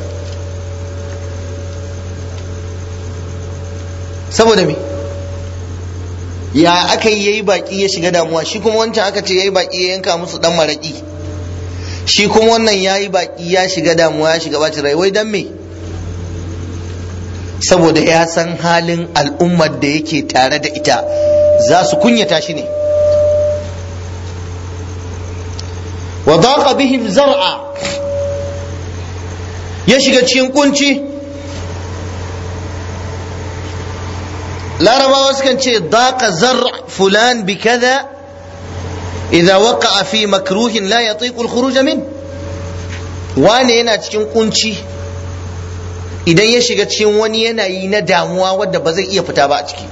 saboda me ya aka yi yayi baki ya shiga damuwa shi kuma wancan aka ce yayi baki ya yanka musu dan maraki shi kuma wannan yayi baki ya shiga damuwa ya shiga bacin rai wai dan me saboda ya san halin al'ummar da yake tare da ita za su kunyata shi ne wa daqa bihim zar'a ya shiga cikin kunci larabawa sukan ce daqa zar fulan bi kaza idza waqa'a fi makruhin la yatiqu al-khuruj min wane yana cikin kunci idan ya shiga cikin wani yanayi na damuwa wadda ba zai iya fita ba a ciki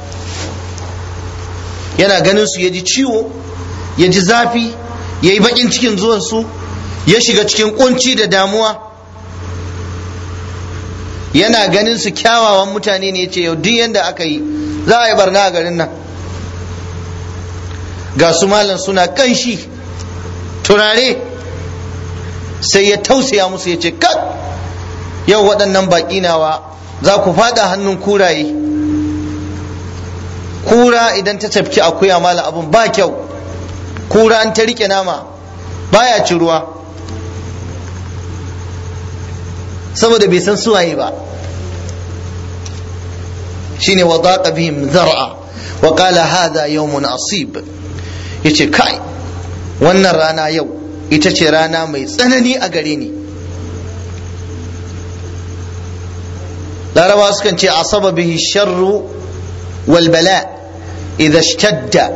yana ganin su ya ji ciwo ya ji zafi ya yi bakin cikin zuwan su ya shiga cikin kunci da damuwa yana ganin su kyawawan mutane ne ce yau duk yadda aka yi za a yi barna a garin nan ga su malam suna kanshi turare sai ya tausaya musu ya ce kat yau waɗannan baƙi nawa za ku faɗa hannun kuraye kura idan ta tafki akuya mala abun ba kyau kura an ta rike nama baya ci ruwa saboda bai san suwaye ba shine wa daqa bihim zar'a wa qala hadha yawmun asib yace kai wannan rana yau ita ce rana mai tsanani a gare ni larabawa sukan ce asaba bihi sharru wal bala idha ishtadda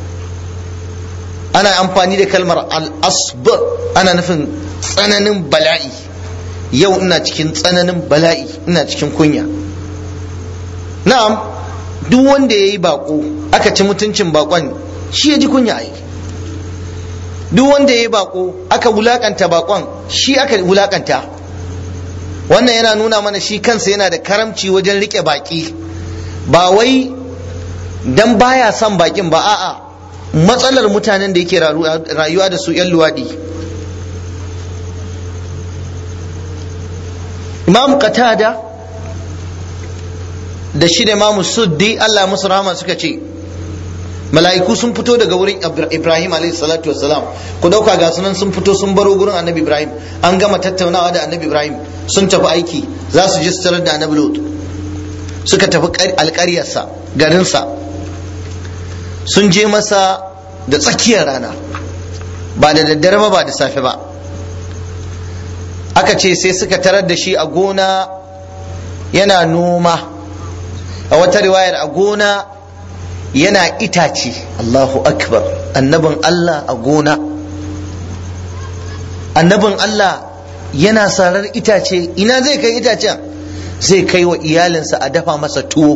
ana amfani da kalmar al asb ana nufin tsananin bala'i yau ina cikin tsananin bala'i ina cikin kunya na'am duk wanda ya yi bako aka ci mutuncin bakon shi ya ji kunya ai duk wanda ya yi bako aka wulakanta bakon shi aka wulakanta wannan yana nuna mana shi kansa yana da karamci wajen rike baki ba wai dan baya son bakin ba a'a matsalar mutanen da yake rayuwa da su 'yan luwaɗi imam qatada da shi da imamu suddi Allah musu rahama suka ce mala'iku sun fito daga wurin ibrahim alayhi salatu wassalam ku dauka ga sunan sun fito sun baro gurin annabi ibrahim an gama tattaunawa da annabi ibrahim sun tafi aiki za su ji tarar da annabi lut suka tafi alƙaryarsa garinsa sun je masa da tsakiyar rana ba da daddare ba ba da safe ba aka ce sai suka tarar da shi a gona yana noma a wata riwayar a gona yana itace Allahu akbar annabin Allah a gona annabin Allah yana sarar itace ina zai kai itacen zai kai wa iyalinsa a dafa masa tuwo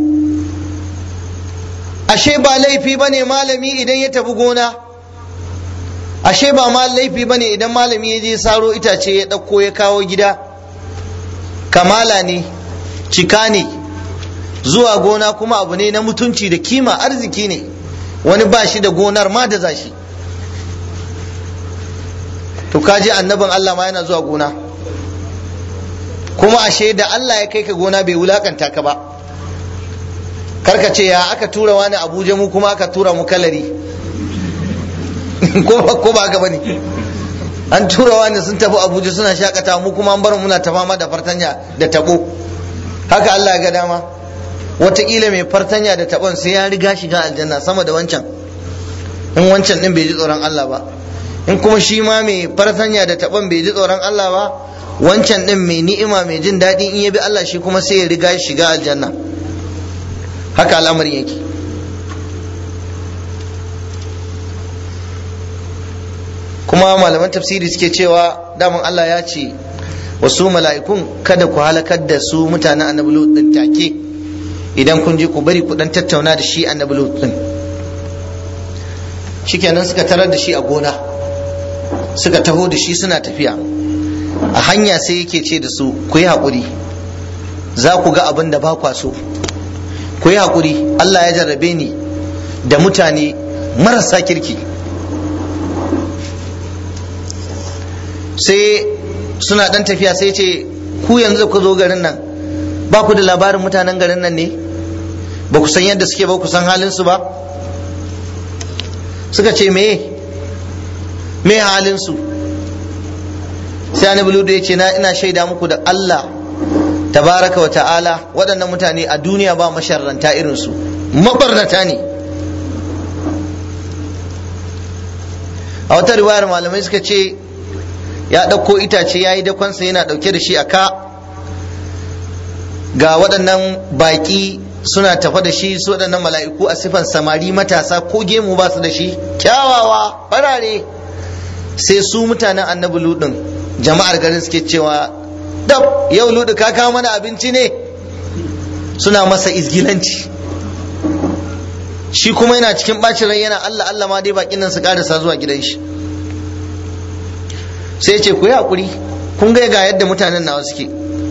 ashe ba laifi ba ne malami idan ya tafi gona ashe ba ma laifi ba ne idan malami ya je saro itace ya ɗauko ya kawo gida kamala ne cika ne zuwa gona kuma abu ne na mutunci da kima arziki ne wani ba shi da gonar ma da zashi to kaji annabin Allah ma yana zuwa gona kuma ashe da Allah ya kai ka gona bai wulakanta ka ba karka ce ya aka tura wani abuja mu kuma aka tura mu kalari ko ba haka bane an tura wani sun tafi abuja suna shakata mu kuma an bar muna ta fama da fartanya da tabo haka Allah ya ga dama wataƙila mai fartanya da taɓon sai ya riga shiga aljanna sama da wancan in wancan ɗin bai ji tsoron Allah ba in kuma shi ma mai fartanya da taɓon bai ji tsoron Allah ba wancan ɗin mai ni'ima mai jin daɗi in ya bi Allah shi kuma sai ya riga shiga aljanna haka al'amarin yake kuma malaman tafsiri suke cewa daman Allah ya ce wasu mala'ikun kada ku halakar da su mutanen annabi lut din take idan kun je ku bari ku dan tattauna da shi annabi lut din shikenan suka tarar da shi a gona suka taho da shi suna tafiya a hanya sai yake ce da su ku yi haƙuri za ku ga abin da ba kwa so ku yi haƙuri Allah ya jarrabe ni da mutane marasa kirki sai suna ɗan tafiya sai ce ku yanzu ku zo garin nan ba ku da labarin mutanen garin nan ne ba ku san yadda suke ba ku san halinsu ba suka ce me me halinsu sai annabi ludu ya ce na ina shaida muku da Allah tabaraka wa ta'ala waɗannan mutane a duniya ba masharranta irinsu mabarnata ne a wata riwayar malamai suka ce ya ɗauko itace ya yi dakonsa yana ɗauke da shi a ka ga waɗannan baƙi suna tafa da shi su waɗannan mala'iku a sifan samari matasa ko gemu ba su da shi kyawawa farare sai su mutanen annabi ludin jama'ar garin suke cewa dab yau ludu ka kawo mana abinci ne suna masa izgilanci shi kuma yana cikin bacin rai yana Allah Allah ma dai bakin nan su karasa zuwa gidan shi sai ce ku yi hakuri kun ga ga yadda mutanen nawa suke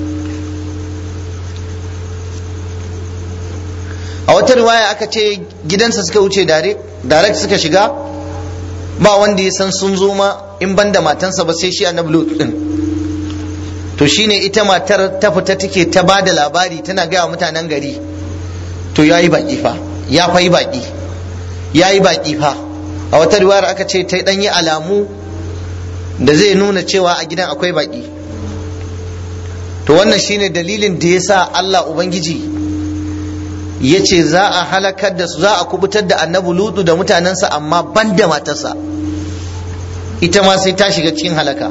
a wata riwaya aka ce gidansa suka wuce direct suka shiga ba wanda ya san sun zo ma in banda matansa ba sai shi annabi lut din to shine ita matar ta fita take ta ba da labari tana gaya wa mutanen gari to yayi baki fa ya fa yi baki yayi baki fa a wata riwayar aka ce ta dan yi alamu da zai nuna cewa a gidan akwai baki to wannan shine dalilin da yasa Allah ubangiji ya ce za a halakar da su za a kubutar da annabi lutu da mutanensa amma ban da matarsa ita ma sai ta shiga cikin halaka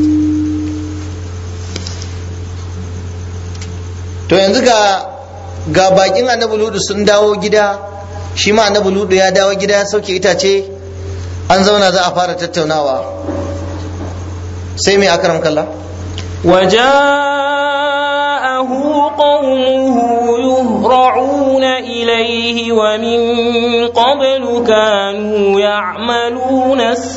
to yanzu ga ga bakin annabi lutu sun dawo gida shi ma annabi lutu ya dawo gida ya sauke itace an zauna za a fara tattaunawa sai mai akaram kalla وجاءه قومه يهرعون إليه ومن قبل كانوا يعملون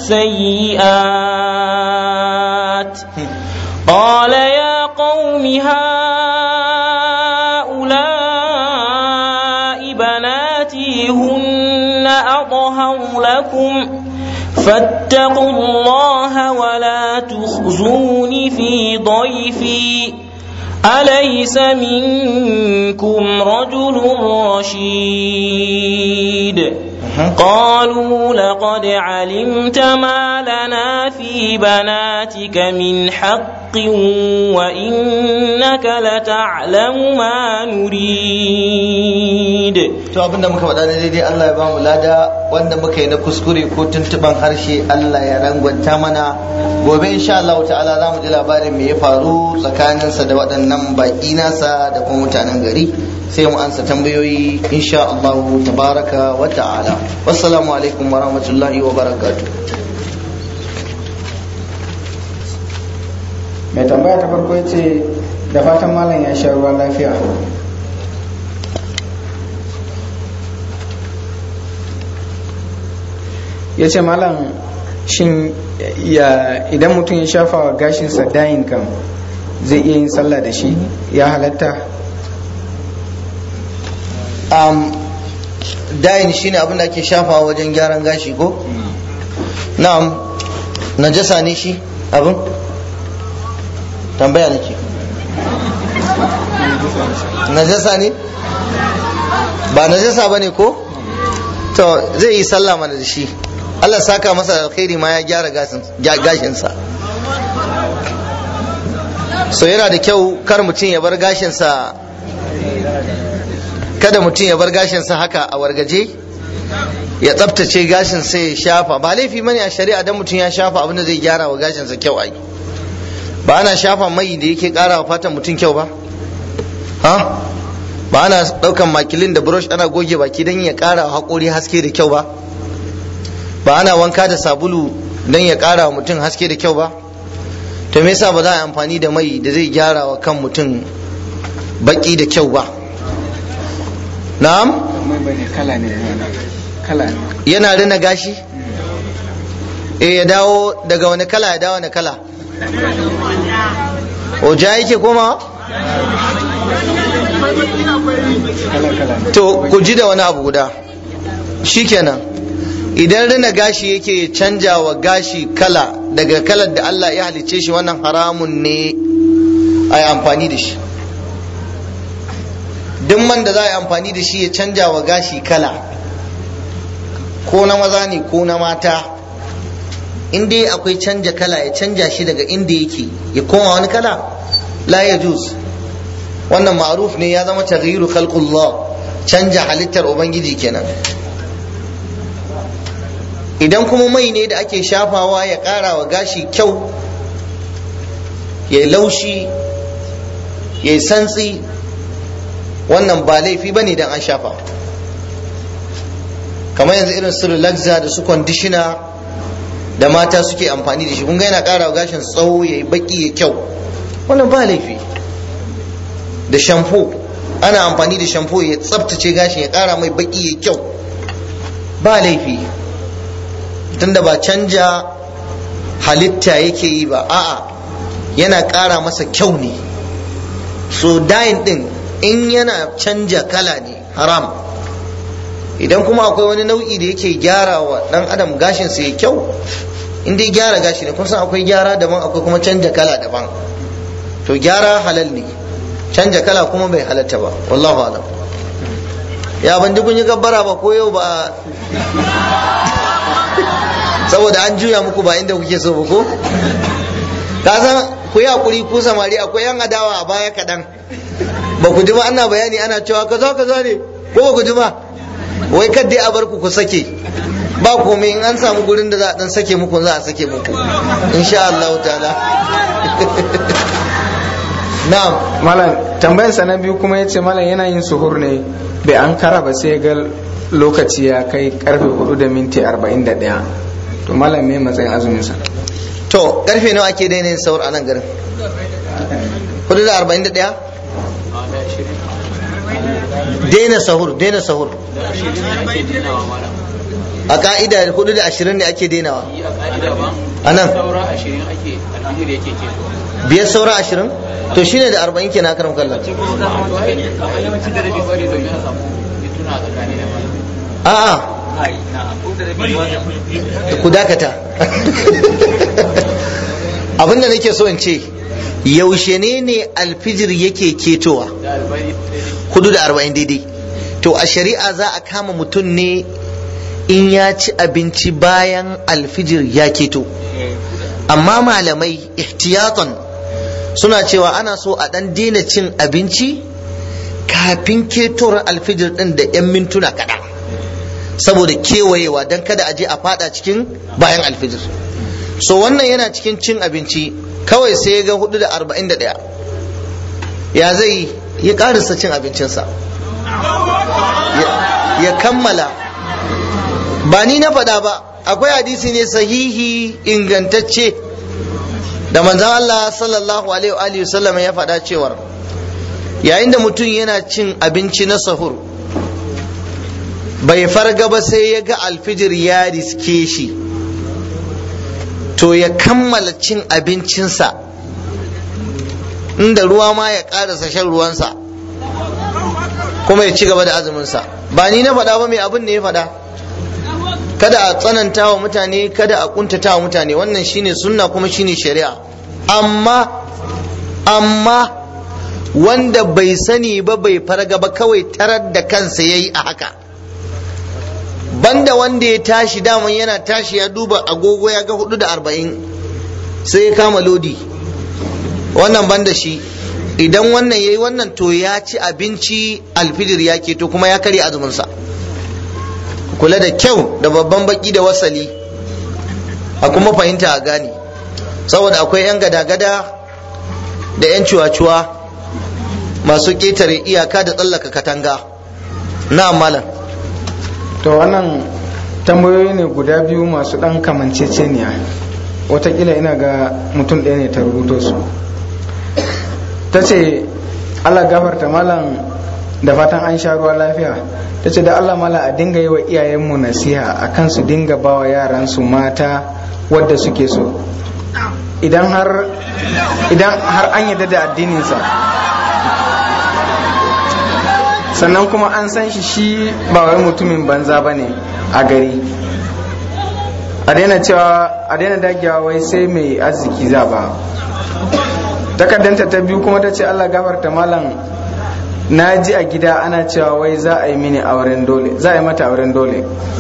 السيئات قال يا قوم هؤلاء بناتي هن أطهر لكم فاتقوا الله ولا تخزوني في ضيفي أليس منكم رجل رشيد قالوا لقد علمت ما لنا في بناتك من حق وإنك لتعلم ما نريد to abinda muka faɗa ne daidai Allah ya ba mu lada wanda muka yi na kuskure ko tuntuban harshe Allah ya rangwanta mana gobe insha Allah ta'ala za mu ji labarin me ya faru tsakaninsa da waɗannan baƙi nasa da kuma mutanen gari sai mu ansa tambayoyi insha Allah tabaraka wa ta'ala wassalamu alaikum wa rahmatullahi wa barakatuh mai tambaya ta farko ce da fatan malam ya sha ruwan lafiya ya ce malam shin idan mutum ya shafa wa gashinsa dayin kan zai iya yin sallah da shi ya halatta um, dayin shine abin da ake shafawa wajen gyaran gashi ko na'am najasa ne shi abin tambaya nake najasa ne ba najasa ba ne ko to zai yi sallah mana da shi Allah saka masa alkhairi ma ya gyara gashinsa so yana da kyau kar mutum ya bar gashinsa kada mutum ya bar gashinsa haka a wargaje ya tsabtace gashin sai ya shafa ba laifi mani a shari'a dan mutum ya shafa abin da zai gyara wa gashinsa kyau ai ba ana shafa mai da yake kara wa fatan mutum kyau ba ha ba ana daukan makilin da brush ana goge baki don ya kara wa haƙori haske da kyau ba ba ana wanka da sabulu don ya kara wa mutum haske da kyau ba to me yasa ba za a amfani da mai da zai gyara wa kan mutum baki da kyau ba na'am mai bane kala ne kala ne yana rina gashi eh ya dawo daga wani kala ya dawo wani kala oja yake koma to ku ji da wani abu guda shikenan idan rina gashi yake canja wa gashi kala daga kalar da Allah ya halicce shi wannan haramun ne a yi amfani da shi duk man da za a yi amfani da shi ya canja wa gashi kala ko na maza ne ko na mata in dai akwai canja kala ya canja shi daga inda yake ya koma wani kala la ya juz wannan ma'ruf ne ya zama taghyiru khalqullah canja halittar ubangiji kenan idan kuma mai ne da ake shafawa ya ƙara wa gashi kyau ya laushi ya yi santsi wannan ba laifi ba ne don an shafa kamar yanzu irin su relaxa da su conditioner da mata suke amfani da shi kun ga yana ƙara wa gashin tsawo ya yi baki ya kyau wannan ba laifi da shampoo ana amfani da shampoo ya tsabtace gashin ya ƙara mai baki ya kyau ba laifi tunda ba canja halitta yake yi ba a'a yana ƙara masa kyau ne so dayin din in yana canja kala ne haram idan kuma akwai wani nau'i da yake gyara wa dan adam gashin sa ya kyau in dai gyara gashi ne kun san akwai gyara daban akwai kuma canja kala daban to gyara halal ne canja kala kuma bai halatta ba wallahu alam ya ban kun yi gabbara ba ko yau ba saboda an juya muku ba inda kuke so ba ko ka san ku yi hakuri ku samari akwai yan adawa a baya kaɗan ba ku ji ba ana bayani ana cewa kaza kaza ne ko ba ku ji ba wai kadai a bar ku ku sake ba komai in an samu gurin da za a dan sake muku za a sake muku insha Allah ta'ala na'am malam tambayar sa na biyu kuma yace malam yana yin suhur ne bai an kara ba sai ga lokaci ya kai karfe 4 da minti 41 to malam me matsayin azumin sa to karfe nawa ake daina yin sahur a nan garin 4 da 41 daina sahur daina sahur a ka'ida 4 da 20 ne ake dainawa a nan biyar saura ashirin to shine da arba'in kenan karam kallon a'a ku dakata abinda nake so in ce yaushe ne ne alfijir yake ketowa hudu da arba'in daidai to a shari'a za a kama mutum ne in ya ci abinci bayan alfijir ya keto amma malamai ihtiyatan suna cewa ana so a ɗan daina cin abinci kafin ketowar alfijir ɗin da 'yan mintuna kaɗan saboda kewayewa don kada a je a fada cikin bayan alfijir so wannan yana cikin cin abinci kawai sai ya ga hudu da arba'in da ɗaya ya zai ya ƙarisa cin abincinsa ya kammala ba ni na faɗa ba akwai hadisi ne sahihi ingantacce da manzan Allah sallallahu alaihi wasallam ya faɗa cewar yayin da mutum yana cin abinci na sahur bai farga ba sai ya ga alfijir ya riske shi to ya kammala cin abincinsa inda ruwa ma ya ƙarasa shan ruwansa kuma ya ci gaba da azuminsa ba ni na faɗa ba mai abin ne ya faɗa kada a tsananta wa mutane kada a kuntata wa mutane wannan shine sunna kuma shine shari'a amma amma wanda bai sani ba bai farga ba kawai tarar da kansa yayi a haka banda wanda ya tashi daman yana tashi ya duba agogo ya ga hudu da arba'in sai ya kama lodi wannan banda shi idan wannan yayi wannan to ya ci abinci alfijir ya keto kuma ya karya azuminsa kula da kyau da babban baki da wasali a kuma fahimta a gane saboda akwai 'yan gada-gada da 'yan cuwa-cuwa masu ƙetare iyaka da tsallaka katanga na malam to wannan tambayoyi ne guda biyu masu ɗan kamanceceniya watakila ina ga mutum ɗaya ne ta rubuto su ta ce allah gafarta malam da fatan an sha ruwa lafiya ta ce da Allah mala a dinga yi wa iyayenmu nasiha a kan su dinga ba wa yaransu mata wadda suke so idan har idan har an yadda da addininsa sannan kuma an san shi shi ba wai mutumin banza ba ne a gari a daina cewa a daina dagewa wai sai mai arziki za ba takaddanta ta biyu kuma ta ce allah gafarta malam na ji a gida ana cewa wai za a yi mini auren dole za a yi mata auren dole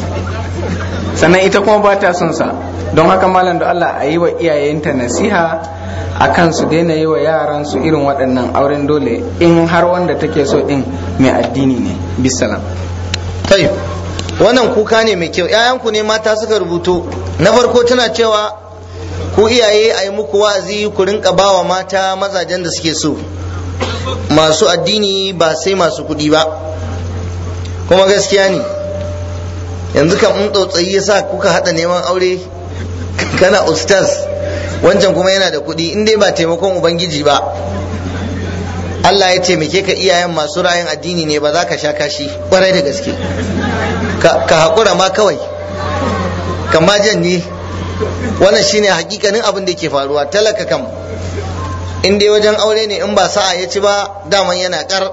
sannan ita kuma ba ta son sa don haka malam da allah a yi wa iyayenta nasiha a kan su daina yi wa yaran su irin waɗannan auren dole in har wanda take so din mai addini ne bisalam kai wannan kuka ne mai kyau ‘ya'yanku ne mata suka rubuto na farko tana cewa ku iyaye a yi muku wa'azi ku rinka bawa mata mazajen da suke so masu addini ba sai masu kuɗi ba kuma gaskiya ne yanzu kan in tsautsayi ya sa kuka haɗa neman aure kana ustaz wancan kuma yana da kuɗi in dai ba taimakon ubangiji ba Allah ya taimake ka iyayen masu ra'ayin addini ne ba za ka sha kashi kwarai da gaske ka haƙura ma kawai ka ma janye wannan shine hakikanin abin da ke faruwa talaka kam in dai wajen aure ne in ba sa'a ya ci ba daman yana kar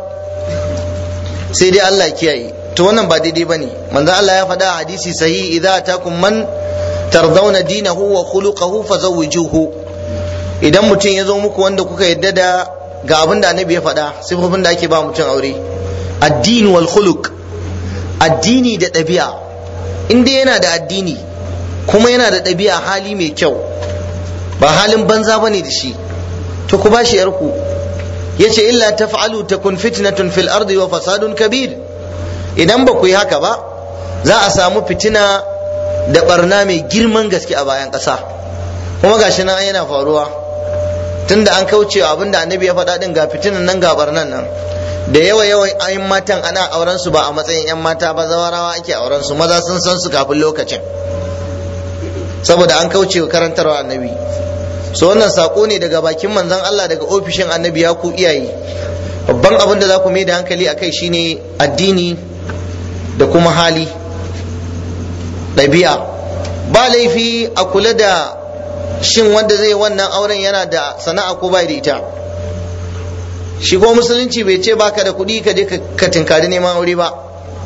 sai dai Allah kiyaye to wannan ba daidai bane manzo Allah ya faɗa a hadisi sahihi idza atakum man tardawna dinahu wa khuluquhu fazawwijuhu idan mutum ya zo muku wanda kuka yadda da ga abin da annabi ya faɗa sifofin da ake ba mutum aure addini wal khuluq addini da ɗabi'a in dai yana da addini kuma yana da ɗabi'a hali mai kyau ba halin banza bane da shi to ku bashi yarku yace illa taf'alu takun fitnatun fil ardi wa fasadun kabir idan ba ku yi haka ba za a samu fitina da barna mai girman gaske a bayan ƙasa kuma gashi nan yana faruwa tunda an kauce abin da annabi ya faɗa din ga fitinan nan ga barnan nan da yawa yawa ayin matan ana auren su ba a matsayin yan mata ba zawarawa ake auren su maza sun san su kafin lokacin saboda an kauce wa karantarwa annabi so wannan sako ne daga bakin manzon Allah daga ofishin annabi ya ku iyaye babban abin da za ku mai da hankali akai shine addini da kuma hali ɗabi'a ba laifi a kula da shin wanda zai wannan auren yana da sana'a ko bai da ita shi ko musulunci bai ce baka da kuɗi ka je ka tinkari neman aure ba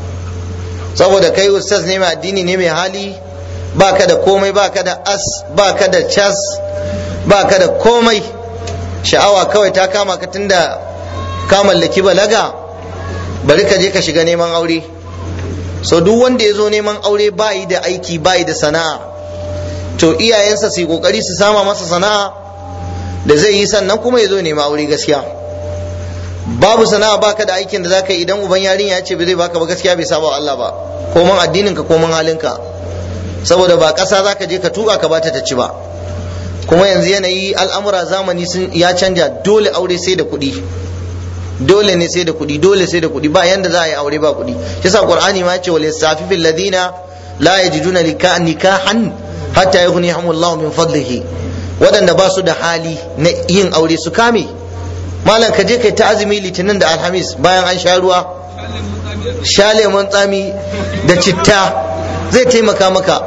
saboda kai ustaz ne mai addini ne mai hali baka da komai baka da as baka da cas baka da komai sha'awa kawai ta kama ka tunda ka mallaki balaga bari ka je ka shiga neman aure so duk wanda ya zo neman aure bayi da aiki bayi da sana'a to iyayensa su yi kokari su sama masa sana'a da zai yi sannan kuma ya zo neman aure gaskiya babu sana'a baka da aikin da zaka yi idan uban yarinya ya ce ba zai baka ba gaskiya bai saba Allah ba koman addinin ka koman halinka saboda ba ƙasa zaka je ka tuka ka bata ta ci ba kuma yanzu yanayi al'amura zamani sun ya canja dole aure sai da kuɗi dole ne sai da kuɗi dole sai da kuɗi ba yanda za a yi aure ba kuɗi yasa qur'ani ma yace wal yastafifil ladina la yajiduna nikahan hatta yughnihum Allah min fadlihi waɗanda ba su da hali na yin aure su kame malam ka je kai ta azumi litinin da alhamis bayan an sha ruwa sha lemon tsami da citta zai taimaka maka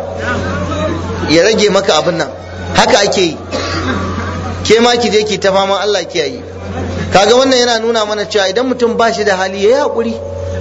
ya rage maka abin nan haka ake yi ke ma ki je ki ta fama Allah kiyaye kaga wannan yana nuna mana cewa idan mutum ba shi da hali ya yi haƙuri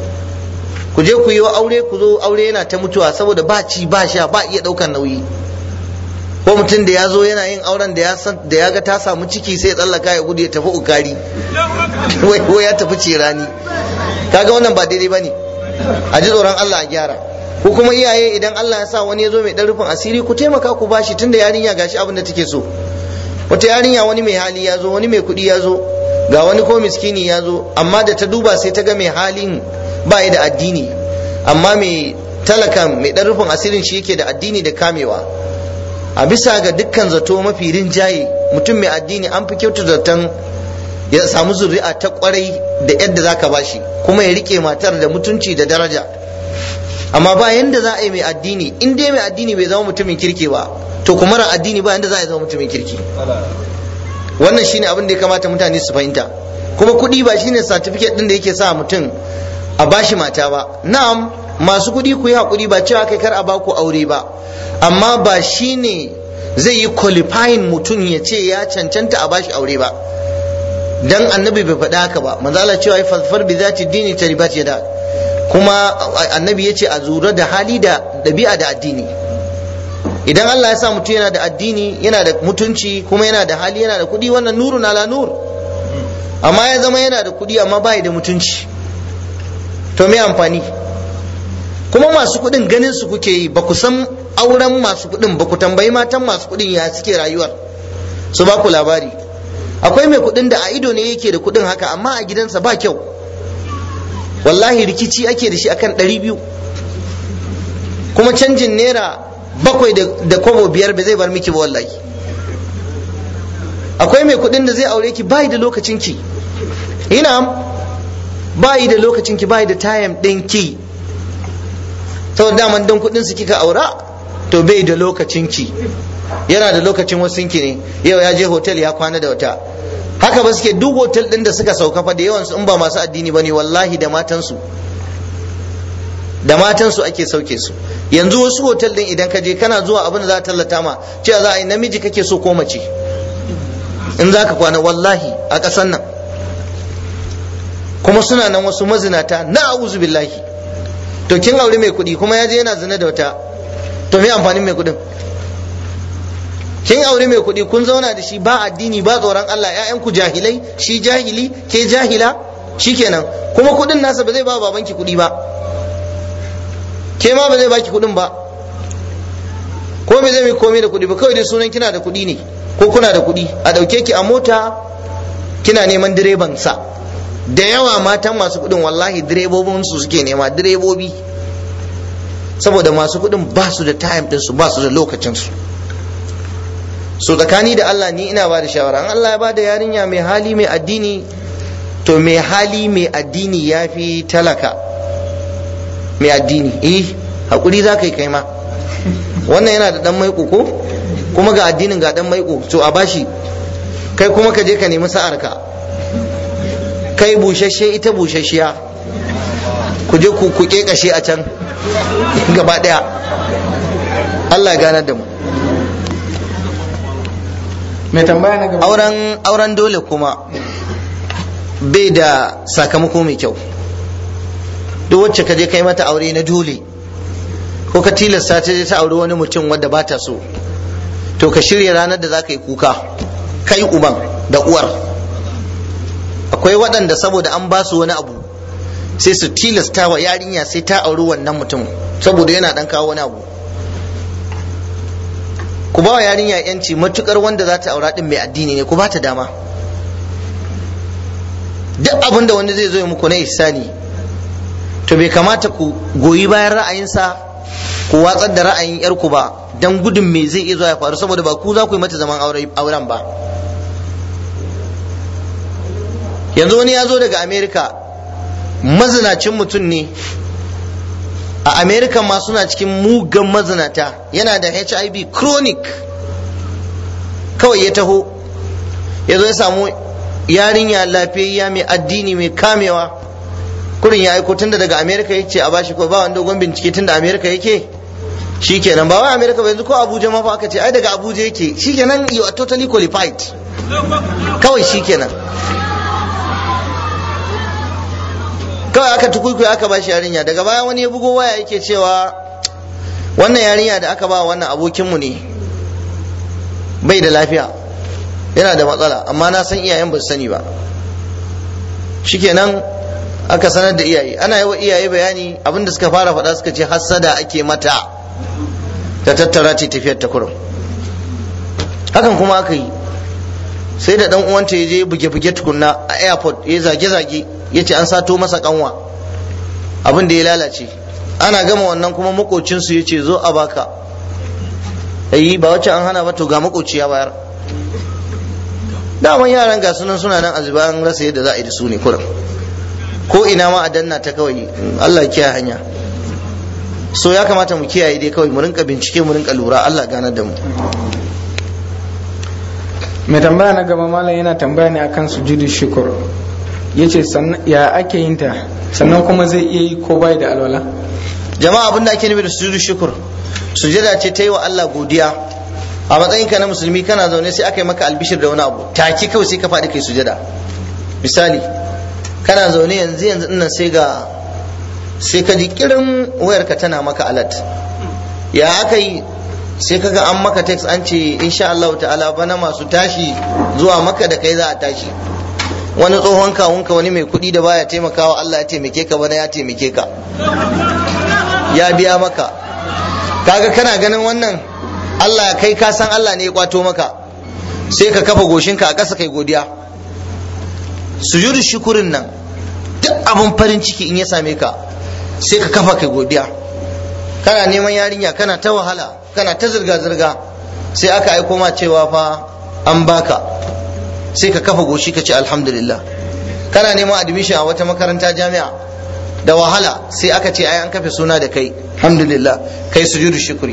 ku je ku yi aure ku zo aure yana ta mutuwa saboda ba ci ba sha ba iya ɗaukar nauyi ko mutum da ya zo yana yin auren da ya san da ya ga ta samu ciki sai ya tsallaka ya gudu ya tafi ukari wai ya tafi cirani kaga wannan ba daidai bane a ji tsoron Allah a gyara ko kuma iyaye idan Allah ya sa wani ya zo mai ɗan rufin asiri ku taimaka ku bashi tunda yarinya gashi abin da take so wata yarinya wani mai hali ya zo wani mai kuɗi ya zo ga wani ko miskini ya zo amma da ta duba sai ta ga mai halin ba da addini amma mai talakan mai ɗan rufin asirin shi yake da addini da kamewa a bisa ga dukkan zato mafi rinjaye mutum mai addini an fi kyautu zaton ya samu zuri'a ta kwarai da yadda zaka bashi kuma ya rike matar da mutunci da daraja amma ba yanda za a yi mai addini in dai mai addini bai zama mutumin kirki ba to kuma ran addini ba yanda za a yi zama mutumin kirki wannan shine abin da ya kamata mutane su fahimta kuma kuɗi ba shine certificate din da yake sa mutum a bashi mata ba na'am masu kuɗi ku yi haƙuri ba cewa kai kar a baku aure ba amma ba shine zai yi qualifying mutum ya ce ya cancanta a bashi aure ba dan annabi bai faɗa haka ba manzo Allah cewa fasfar bi zati dini taribat yada kuma annabi ya ce a zura da hali da ɗabi'a da addini idan Allah ya sa mutum yana da addini yana da mutunci kuma yana da hali yana da kuɗi wannan nurun ala nur amma ya zama yana da kuɗi amma bai da mutunci to me amfani kuma masu kuɗin ganin su kuke yi ba ku san auren masu kuɗin ba ku tambayi matan masu kuɗin ya suke rayuwar su ba ku labari akwai mai kuɗin da a ido ne yake da kuɗin haka amma a gidansa ba kyau wallahi rikici ake da shi akan ɗari biyu kuma canjin naira bakwai da kwabo biyar ba zai bar miki ba wallahi akwai mai kuɗin da zai aure ki bayi da lokacin ki ina bayi da lokacin ki bayi da tayam ɗin ki saboda daman don kuɗin su kika aura to bai da lokacin ki yana da lokacin wasu ki ne yau ya je hotel ya kwana da wata haka ba suke duk hotel ɗin da suka sauka fa da yawan su in ba masu addini bane wallahi da matansu da matansu ake sauke su yanzu wasu hotel din idan ka je kana zuwa abin da za a tallata ma cewa za a yi namiji kake so ko mace in za ka kwana wallahi a ƙasan nan kuma suna nan wasu mazinata na a'udhu billahi to kin aure mai kuɗi kuma ya je yana zina da wata to me amfanin mai kuɗin kin aure mai kuɗi kun zauna da shi ba addini ba tsoron Allah ƴaƴanku jahilai shi jahili ke jahila shikenan kuma kuɗin nasa ba zai ba babanki kuɗi ba ke ma ba zai baki kuɗin ba ko me zai mai komai da kuɗi ba kawai dai sunan kina da kuɗi ne ko kuna da kuɗi a ɗauke ki a mota kina neman direban sa da yawa matan masu kuɗin wallahi direbobin su suke nema direbobi saboda masu kuɗin ba su da time din su ba su da lokacin su so tsakani da Allah ni ina ba da shawara an Allah ya ba da yarinya mai hali mai addini to mai hali mai addini ya fi talaka mai addini eh hakuri za ka yi kai ma wannan yana da dan maiko ko kuma ga addinin ga dan maiko to a bashi kai kuma ka je ka nemi sa'ar ka kai bushashe ita bushashiya ku je ku ku kashe a can gaba daya Allah ya ganar da mu mai tambaya na gaba auren auren dole kuma bai da sakamako mai kyau duk wacce ka je kai mata aure na dole ko ka tilasta ta je ta aure wani mutum wanda ba ta so to ka shirya ranar da za ka yi kuka kai uban da uwar akwai waɗanda saboda an ba su wani abu sai su tilasta wa yarinya sai ta auri wannan mutum saboda yana ɗan kawo wani abu ku ba wa yarinya yanci matukar wanda za ta aura din mai addini ne ku ba ta dama duk abin da wani zai zo muku na ihsani to bai kamata ku goyi bayan ra'ayinsa ku watsar da ra'ayin yarku ba dan gudun me zai iya zuwa ya faru saboda ba ku za ku yi mata zaman auren ba yanzu wani ya zo daga america mazinacin mutum ne a america ma suna cikin mugan mazinata yana da hiv chronic kawai ya taho ya zo ya samu yarinya lafiyayya mai addini mai kamewa kurin ya aiko tunda daga america ya ce a bashi ko ba wani dogon bincike tunda america yake shikenan ba wai america ba yanzu ko abuja ma fa aka ce ai daga abuja yake shikenan you are totally qualified kawai shikenan kawai aka tukuku aka ba shi yarinya daga baya wani ya bugo waya yake cewa wannan yarinya da aka ba wannan abokinmu ne bai da lafiya yana da matsala amma na san iyayen ba su sani ba shikenan aka sanar da iyaye ana yi wa iyaye bayani abinda suka fara faɗa suka ce hassada ake mata ta tattara ce tafiyar ta kurum hakan kuma aka yi sai da dan uwanta ya je buge-buge tukunna a airport ya zage-zage ya ce an sato masa kanwa abin da ya lalace ana gama wannan kuma makocinsu ya ce zo a baka yi ba wacce an hana ba to ga makoci ya bayar daman yaran ga sunan suna nan azuba an rasa yadda za a yi da su ne kurum ko ina ma a danna ta kawai Allah kiyaye hanya so ya kamata mu kiyaye dai kawai mu rinka bincike mu rinka lura Allah ganar da mu mai tambaya na gaba malam yana tambaya ne akan sujudu shukur yace ya ake yin ta sannan kuma zai iya yi ko bai da alwala jama'a abin da ake nufi da sujudu shukur sujada ce ta yi wa Allah godiya a matsayinka na musulmi kana zaune sai aka yi maka albishir da wani abu take kawai sai ka faɗi kai sujada misali kana zaune yanzu yanzu nan sai ga sai ka ji kirin wayarka tana maka alat ya aka yi sai kaga an maka text an ce insha Allah ta'ala bana masu tashi zuwa maka da kai za a tashi wani tsohon kawunka wani mai kuɗi da baya taimakawa Allah ya taimake ka bana ya taimake ka ya biya maka kaga kana ganin wannan Allah kai ka san Allah ne ya kwato maka sai ka kafa goshinka a ƙasa kai godiya sujudu shukurin nan duk abin farin ciki in ya same ka sai ka kafa kai godiya kana neman yarinya kana ta wahala kana ta zirga-zirga sai aka aiko ma cewa fa an baka sai ka kafa goshi ka ce alhamdulillah kana neman admission a wata makaranta jami'a da wahala sai aka ce ai an kafe suna da kai alhamdulillah kai sujudu shukuri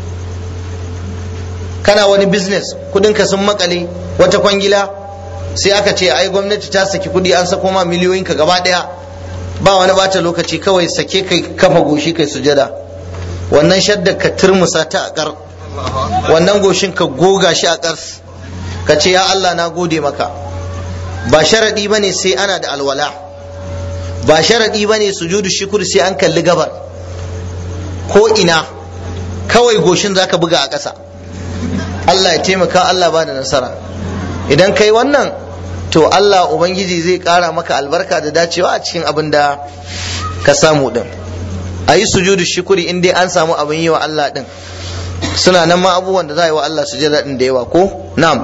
kana wani business kudinka sun makale wata kwangila sai aka ce ai gwamnati ta saki kudi an sako ma miliyoyin ka gaba daya ba wani bata lokaci kawai sake kai kafa goshi kai sujada wannan shaddar ka turmusa ta a kar wannan goshin ka goga shi a kar ka ce ya Allah na gode maka ba sharadi bane sai ana da alwala ba sharadi bane sujudu shukr sai an kalli gabar ko ina kawai goshin zaka buga a ƙasa Allah ya taimaka Allah ba da nasara idan kai wannan to Allah ubangiji zai ƙara maka albarka da dacewa a cikin abin da ka samu din a yi sujudu shukuri in dai an samu abin yi wa Allah din suna nan ma abubuwan da za a yi wa Allah sujada din da yawa ko na'am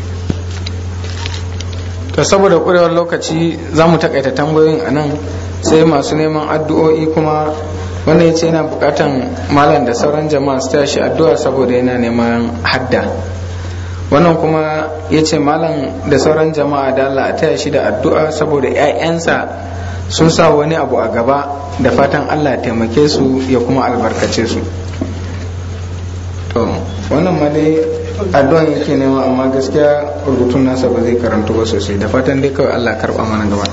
to saboda ƙurewar lokaci za mu takaita tambayoyin a nan sai masu neman addu'o'i kuma wanda ya ce yana bukatan malam da sauran jama'a su tashi addu'a saboda yana neman hadda wannan kuma ya ce malam da sauran jama'a da Allah a taya shi da addu'a saboda 'ya'yansa sun sa wani abu a gaba da fatan Allah taimake su ya kuma albarkace su to wannan ma dai addu'an yake nema amma gaskiya rubutun nasa ba zai karantu ba sosai da fatan dai kawai Allah karba mana gaba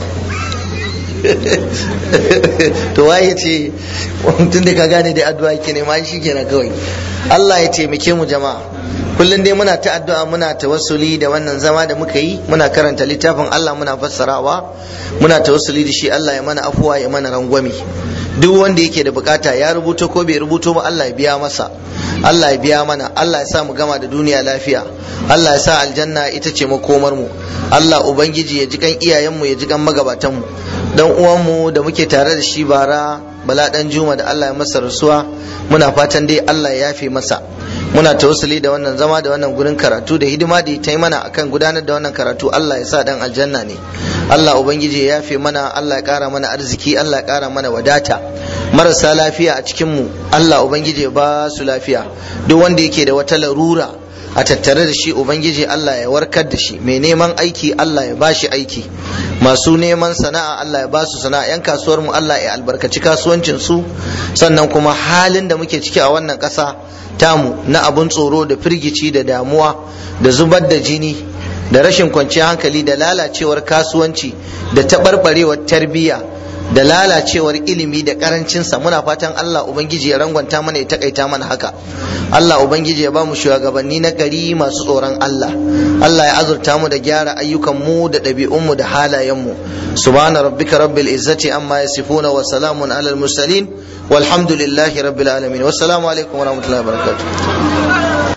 to waye ce tun da ka gane da addu'a yake nema shi kenan kawai Allah ya taimake mu jama'a kullum dai muna ta addu'a muna tawassuli da wannan zama da muka yi muna karanta littafin Allah muna fassarawa muna tawassuli da shi Allah ya mana afuwa ya mana rangwami duk wanda yake da bukata ya rubuto ko bai rubuto ba Allah ya biya masa Allah ya biya mana Allah ya sa mu gama da duniya lafiya Allah ya sa aljanna ita ce makomar mu Allah ubangiji ya ji kan iyayen mu ya ji kan magabatan mu dan uwan mu da muke tare da shi bara bala dan juma da Allah ya masa rasuwa muna fatan dai Allah ya yafe masa muna tawassuli da wannan zama da wannan gurin karatu da hidima da ta yi mana akan gudanar da wannan karatu Allah ya sa dan aljanna ne Allah ubangiji ya yafe mana Allah ya kara mana arziki Allah ya kara mana wadata marasa lafiya a cikin mu Allah ubangiji ya ba su lafiya duk wanda yake da wata larura a tattare da shi ubangiji Allah ya warkar da shi mai neman aiki Allah ya bashi aiki masu neman sana'a Allah ya ba su sana'a yan kasuwar mu Allah ya albarkaci kasuwancin su sannan kuma halin da muke ciki a wannan ƙasa tamu na abun tsoro da firgici da damuwa da zubar da jini da rashin kwanciyar hankali da lalacewar kasuwanci da taɓarɓarewar tarbiyya da lalacewar ilimi da karancinsa muna fatan Allah Ubangiji ya rangwanta mana ya takaita mana haka Allah Ubangiji ya ba mu shugabanni na gari masu tsoron Allah Allah ya azurta mu da gyara ayyukan mu da ɗabi'un mu da halayen mu subhana rabbika rabbil izzati amma yasifuna wa salamun alal mursalin walhamdulillahi rabbil alamin wassalamu alaikum wa rahmatullahi wa barakatuh